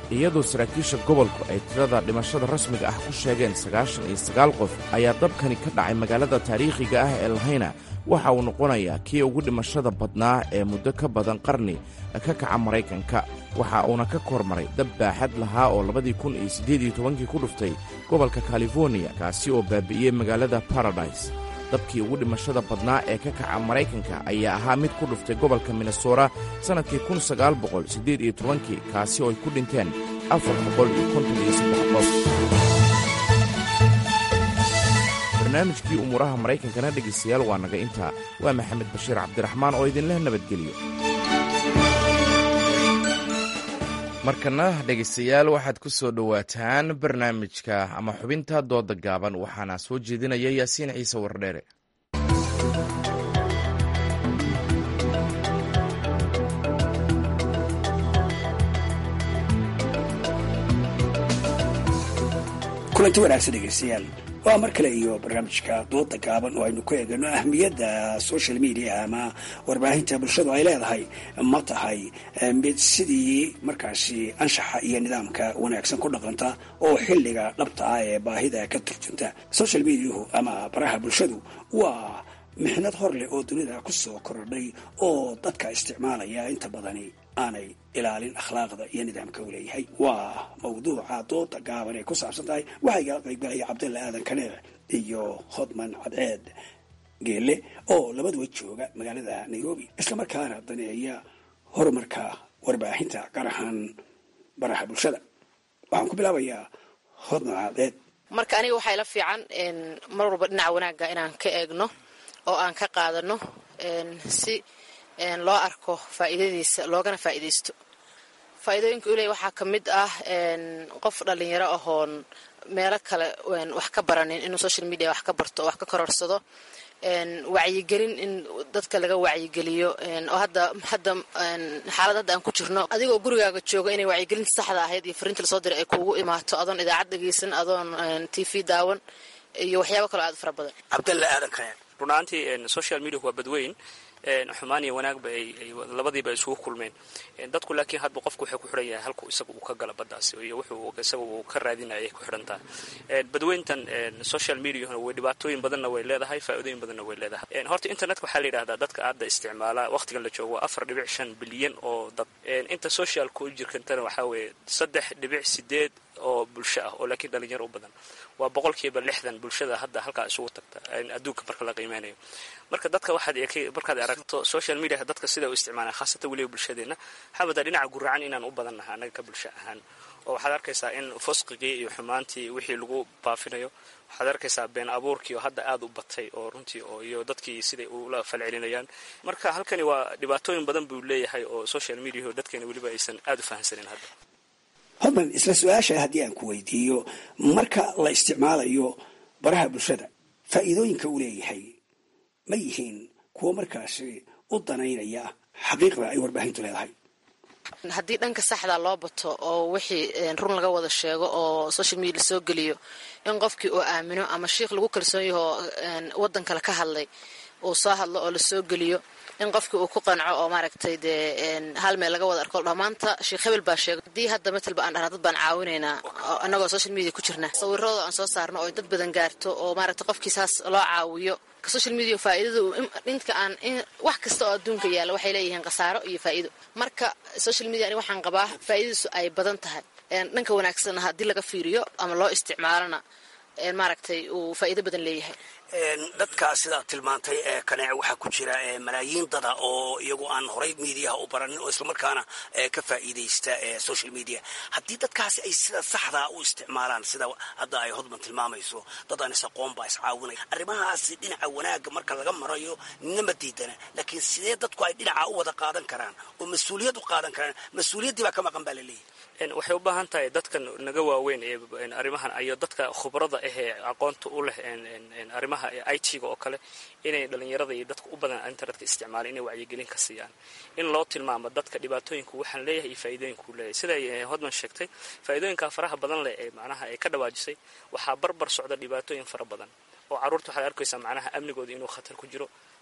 iyadoo saraakiisha gobolku ay tirada dhimashada rasmiga ah ku sheegeen sagaashan iyo sagaal qof ayaa dabkani ka dhacay magaalada taariikhiga ah ee lahayna waxa uu noqonayaa kii ugu dhimashada badnaa ee muddo ka badan qarni ka kaca maraykanka waxa uuna ka kormaray dab baaxad lahaa oo labadii kun iyo siddeed iyo tobankii ku dhuftay gobolka californiya kaasi oo baabi'iyey magaalada baradise dabkii ugu dhimashada badnaa ee ka kaca maraykanka ayaa ahaa mid ku dhuftay gobolka minnesota sannadkii kun sagaal boqol siddeed iyo tobankii kaasi oo ay ku dhinteen afar boqol iyo konton iyo saddex qof barnaamijkii umuuraha maraykankana dhegaystayaal waa naga intaa waa maxamed bashiir cabdiraxmaan oo idinleh nabadgeliyo markana dhegaystayaal waxaad ku soo dhowaataan barnaamijka ama xubinta dooda gaaban waxaana soo jeedinaya yaasiin ciise wardheere kulanti wanaagsan dhegaystayaal waa mar kale iyo barnaamijka dooda gaaban oo aynu ku eegano ahmiyadda social media ama warbaahinta bulshadu ay leedahay ma tahay mid sidii markaasi anshaxa iyo nidaamka wanaagsan ku dhaqanta oo xilliga dhabta ah ee baahida ka turjunta social mediahu ama baraha bulshadu waa mixnad hor leh oo dunida ku soo korodhay oo dadka isticmaalaya inta badani aanay ilaalin akhlaaqda iyo nidaamka uu leeyahay waa mawduuca dooda gaaban ay ku saabsan tahay waxaa igala qaybgalaya cabdalla aadan kaneec iyo hodman cadceed geelle oo labaduba jooga magaalada nairobi islamarkaana daneeya horumarka warbaahinta gaar ahaan baraha bulshada waxaan ku bilaabayaa hodman cadceed marka aniga waxaa ila fiican mar walba dhinaca wanaagga inaan ka eegno oo aan ka qaadano si loo arko faa'iidadiisa loogana faa'iidaysto faa'iidooyinka uu leeyahy waxaa ka mid ah qof dhalinyaro ahoon meelo kale wax ka baranin inuu social media wax ka barto oo wax ka kororsado wacyigelin in dadka laga wacyigeliyo oo hadda hadda xaalad hadda aan ku jirno adigoo gurigaaga jooga inay wacyigelinta saxda ahayd iyo fariinta lasoo diray ay kuugu imaato adoon idaacad dhegeysan adoon t v daawan iyo waxyaabo kaloo aad fara badan cabdalla aadan kane run ahaantii social media waa badweyn xumaan iyo wanaagba ay labadiiba isugu kulmeen dadku laakiin hadba qofku wuxuu ku xidhan yahay halku isaga uu ka gala baddaas iyo wuxuu isaga uu ka raadinayay ku xidhantaa badweyntan social mediahuna way dhibaatooyin badanna way leedahay faa'iidooyin badanna way leedahay horta internetka waxaa la yidhahdaa dadka hadda isticmaala waqtigan la joogo afar dhibic shan bilyan oo dad inta socialka u jirkantana waxaa weeye saddex dhibic sideed oo bulsho ah oo laakiin dhalinyaro u badan waa boqolkiiba lixdan bulshada hadda halkaa isugu tagta adduunka marka la qiimeynayo marka dadka waxaad markaad aragto social media dadka sida u isticmaalaan khaasatan weliba bulshadeena xabada dhinaca guracan inaan u badannaha annaga ka bulsho ahaan oo waxaad arkaysaa in fosqigii iyo xumaantii wixii lagu baafinayo waxaad arkaysaa been abuurkii oo hadda aad u batay oo runtii oo iyo dadkii siday ula falcelinayaan marka halkani waa dhibaatooyin badan buu leeyahay oo social mediaho dadkeena weliba aysan aad u fahamsanin hadda hodman isla su-aasha haddii aan ku weydiiyo marka la isticmaalayo baraha bulshada faa'iidooyinka uu leeyahay ma yihiin kuwo markaasi u danaynaya xaqiiqda ay warbaahintu leedahay haddii dhanka saxda loo bato oo wixii run laga wada sheego oo social media lasoo geliyo in qofkii uu aamino ama shiikh lagu kalsoon yaho waddan kale ka hadlay uu soo hadlo oo lasoo geliyo in qofkii uu ku qanco oo maaragtay dee hal meel laga wada arko dhamaanta sheekh hebel baa sheegay haddii hadda matalba aan dhahna dad baan caawinaynaa annagoo social media ku jirna sawirooda aan soo saarno oo dad badan gaarto oo maaragtay qofkii saas loo caawiyo social media faa'iidadu dhinka aan wax kasta oo adduunka yaalla waxay leeyihiin khasaaro iyo faa'iido marka social media ani waxaan qabaa faa'iidadiisu ay badan tahay dhanka wanaagsanna haddii laga fiiriyo ama loo isticmaalona maaragtay uu faa'iido badan leeyahay dadka sidaa tilmaantay ee kaneec waxaa ku jira malaayiin dada oo iyagu aan horay mediaha u baranin oo islamarkaana ka faa'iidaysta social media haddii dadkaasi ay sida saxdaa u isticmaalaan sida hadda ay hodman tilmaamayso dad aan is-aqoon baa iscaawinaya arrimahaasi dhinaca wanaagga marka laga marayo nima diidana laakiin sidee dadku ay dhinaca u wada qaadan karaan oo mas-uuliyad u qaadan karaan mas-uuliyaddii baa ka maqan baa laleeyahy waxay u baahan tahay dadkan naga waaweyn ee arrimahan iyo dadka khubrada ahee aqoonta u leh arrimaha i t-ga oo kale inay dhalinyarada iyo dadka u badan internetka isticmaalaan inay wacyigelin ka siiyaan in loo tilmaamo dadka dhibaatooyinku waxaan leeyahay iyo faa'iidooyinku leeyahay siday hodman sheegtay faa'iidooyinka faraha badan leh ee macnaha ay ka dhawaajisay waxaa barbar socda dhibaatooyin fara badan oo carruurta waxaad arkaysaa macnaha amnigooda inuu khatar ku jiro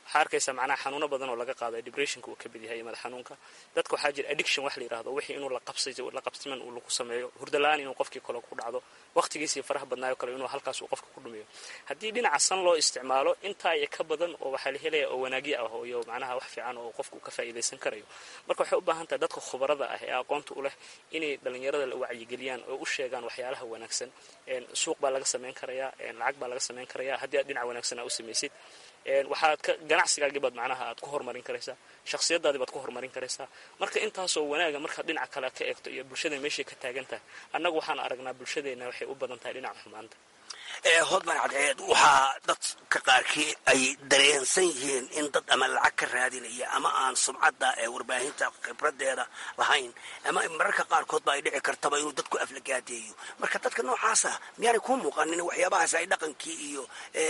waxaa arkaysaa macnaha xanuuno badan oo laga qaado depressionka uu ka mid yahay madax xanuunka dadka waxaa jira addiction wax la yidhahdo wixii inuu la qabsay la qabsiman uu lagu sameeyo hurdo la-aan inuu qofkii kale ku dhacdo waqtigiisii faraha badnaayo kale inuu halkaas uu qofka ku dhumiyo haddii dhinaca san loo isticmaalo intaa iyo ka badan oo waxaa la helaya oo wanaagyo ah iyo macnaha wax fiican oo qofku ka faa'iidaysan karayo marka waxay u baahan tahay dadka khubarada ah ee aqoonta u leh inay dhallinyarada la wacyigeliyaan oo u sheegaan waxyaalaha wanaagsan suuq baa laga samayn karayaa lacag baa laga samayn karayaa haddii aad dhinac wanaagsan aa u samaysid waxaad ka ganacsigaagii baad macnaha aad ku horumarin karaysaa shakhsiyadaadii baad ku horumarin karaysaa marka intaasoo wanaaga markaad dhinaca kale ka eegto iyo bulshada meeshay ka taagan tahay annagu waxaan aragnaa bulshadeenna waxay u badan tahay dhinaca xumaanta hodman cadceed waxaa dadka qaarkii ay dareensan yihiin in dad ama lacag ka raadinaya ama aan sumcadda ee warbaahinta khibradeeda lahayn ama mararka qaarkood ba ay dhici kartaba inuu dadku aflagaadeeyo marka dadka noocaasa miyaanay kuu muuqanin waxyaabahaas ay dhaqankii iyo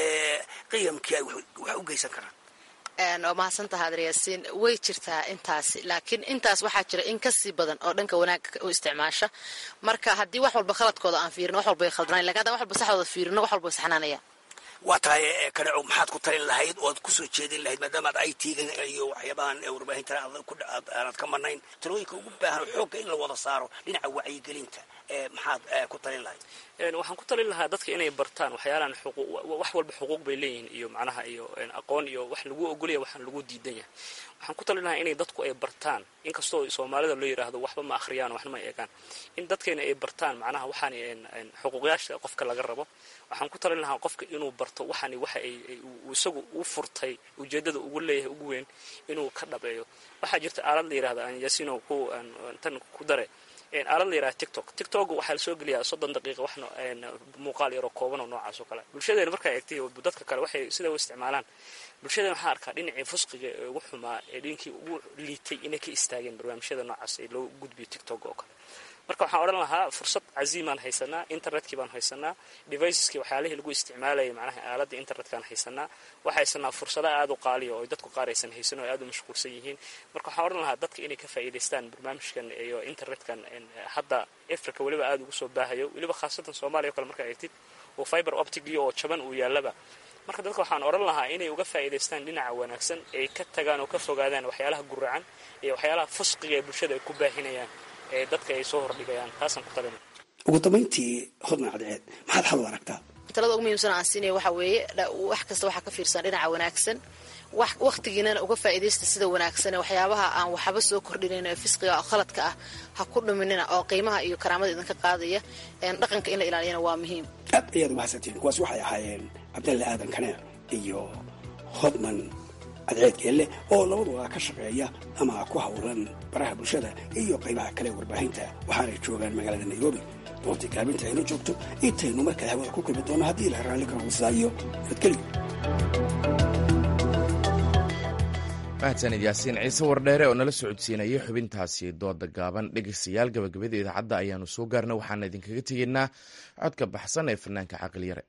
qiyamkii ay wax u geysan karaan waa mahadsantaha adryaasiin way jirtaa intaasi laakiin intaas waxaa jira in kasii badan oo dhanka wanaagga u isticmaasha marka haddii wax walba khaladkooda aan fiirino wax walba ay khaldanayn lakin haddaan wax walba saxdooda fiirino wax walba way saxnaanaya waa tahay kaneco maxaad ku talin lahayd oad kusoo jeedin lahayd maadaamaad ay tiigan iyo waxyaabahan warbaahinta aanad ka marnayn talooyinka ugu baahan xoogga in la wada saaro dhinaca wacyigelinta maxaad ku talin lahayd waxaan ku talin lahaa dadka inay bartaan waxyaalahan wax walba xuquuq bay leeyihiin iyo macnaha iyo aqoon iyo wax lagu ogolaya waxaan lagu diidan yahay waxaan ku talin lahaa inay dadku ay bartaan inkastoo soomaalida loo yidhaahdo waxba ma akhriyaan waxna ma eegaan in dadkeena ay bartaan macnaha waxaan xuquuqyaasha qofka laga rabo waxaan ku talin lahaa qofka inuu barto waxani waxa ay isagu u furtay ujeedada ugu leeyahay ugu weyn inuu ka dhabeeyo waxaa jirta aalad la yidhahda aan yasino ku tan ku dare aalad la yidhaha tiktok tiktok waxaa lasoo geliyaa soddon daqiiqa wax muuqaal yaroo kooban oo noocaas oo kale bulshadeena markaa eegtay dadka kale waxay sida u isticmaalaan bulshadeena waxaa arkaa dhinacii fusqiga ee ugu xumaa ee dhinkii ugu liitay inay ka istaageen barnaamijyada noocaas ee loo gudbiyo tiktok oo kale marka waxaan odhan lahaa fursad caziimaan haysanaa internetkii baan haysanaa deviceskii waxyaalihii lagu isticmaalayay macnaha aaladda internetkaan haysanaa waxaa haysanaa fursada aad u qaaliya oo dadku qaar aysan haysan oo aad u mashquulsan yihiin marka waxaan odhan lahaa dadka inay ka faa'iidaystaan barnaamijkan iyo internetkan hadda africa weliba aad ugu soo baahayo weliba khaasatan soomaaliya o kale markaa eegtid oo fiber optigii oo jaban uu yaallaba marka dadka waxaan odhan lahaa inay uga faa'iidaystaan dhinaca wanaagsan ay ka tagaan oo ka fogaadaan waxyaalaha guracan iyo waxyaalaha fusqiga ee bulshada ay ku baahinayaan ee dadka ay soo hordhigayaan taasaan ku talina ugu dambayntii hodna cadceed maxaad xal u aragtaa talada ugu muhiimsan aan siinaya waxaa weeye wax kasta waxaa ka fiirsan dhinaca wanaagsan wakhtigiinana uga faa'iidaysta sida wanaagsan waxyaabaha aan waxba soo kordhinayn ee fisqiga oo khaladka ah ha ku dhuminina oo qiimaha iyo karaamada idinka qaadaya dhaqanka in la ilaaliyana waa muhiim aad ayaad umahadsantiin kuwaas waxay ahaayeen cabdalle aadan kaneer iyo hodman cadceed geelle oo labaduba ka shaqeeya ama ku howlan baraha bulshada iyo qaybaha kale warbaahinta waxaanay joogaan magaalada nairobi doontii gaabinta aynu joogto intaynu markale hawada ku kulmi doono haddii la raalli karo husaa iyo nabadgelyo mahadsanid yaasiin ciise wardheere oo nala socodsiinayay xubintaasi dooda gaaban dhegeystayaal gabagabada idaacadda ayaanu soo gaarna waxaana idinkaga tegeynaa codka baxsan ee fanaanka caqli yare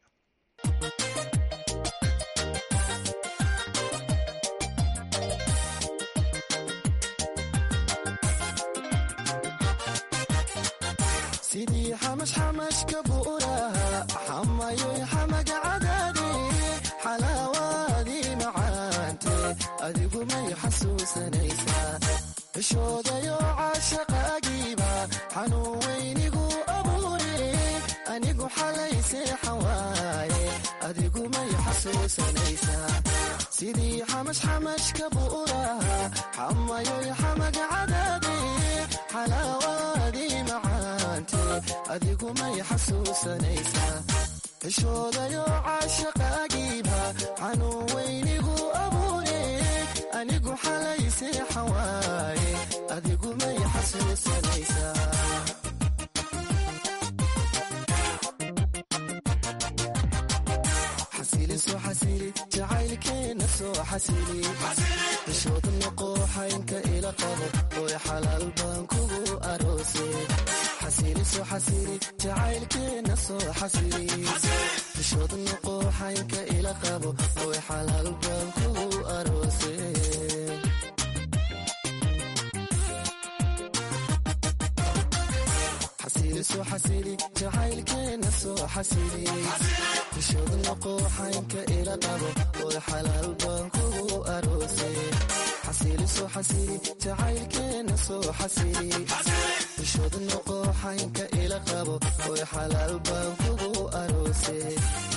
xishoodayo caashaqaagiiba xanuun weynigu abuure anigu xalay seexan waaye adigu may xasuusanaysaa sidii xamashxamashka bu'uraha xamayoy xamaga cadaade xalaawaadii macaante adigu may xasuusanaysaa xishoodayo caashaqaagiiba xanuun weynigu abuure anigu xalay seexan waaye adigu may xasuusanaysaa xasili soo xasili jacaylkeena soo xasili xishooda noqooxaynka ila qabo ooy xalaal baan kugu aroose xasili soo xasili jacaylkeena soo xasili xishooda noqooxaynka ila qabo ooy xalaal baan kugu aroose soo xasili jacaylkeena soo xasili xishooda noqooxaynka ila qabo oo oy xalaal baan kugu aroose xasiili soo xasiili jacaylkeena soo xasiili bishooda noqo xaynka ila qabo oy xalaal baan kugu aroose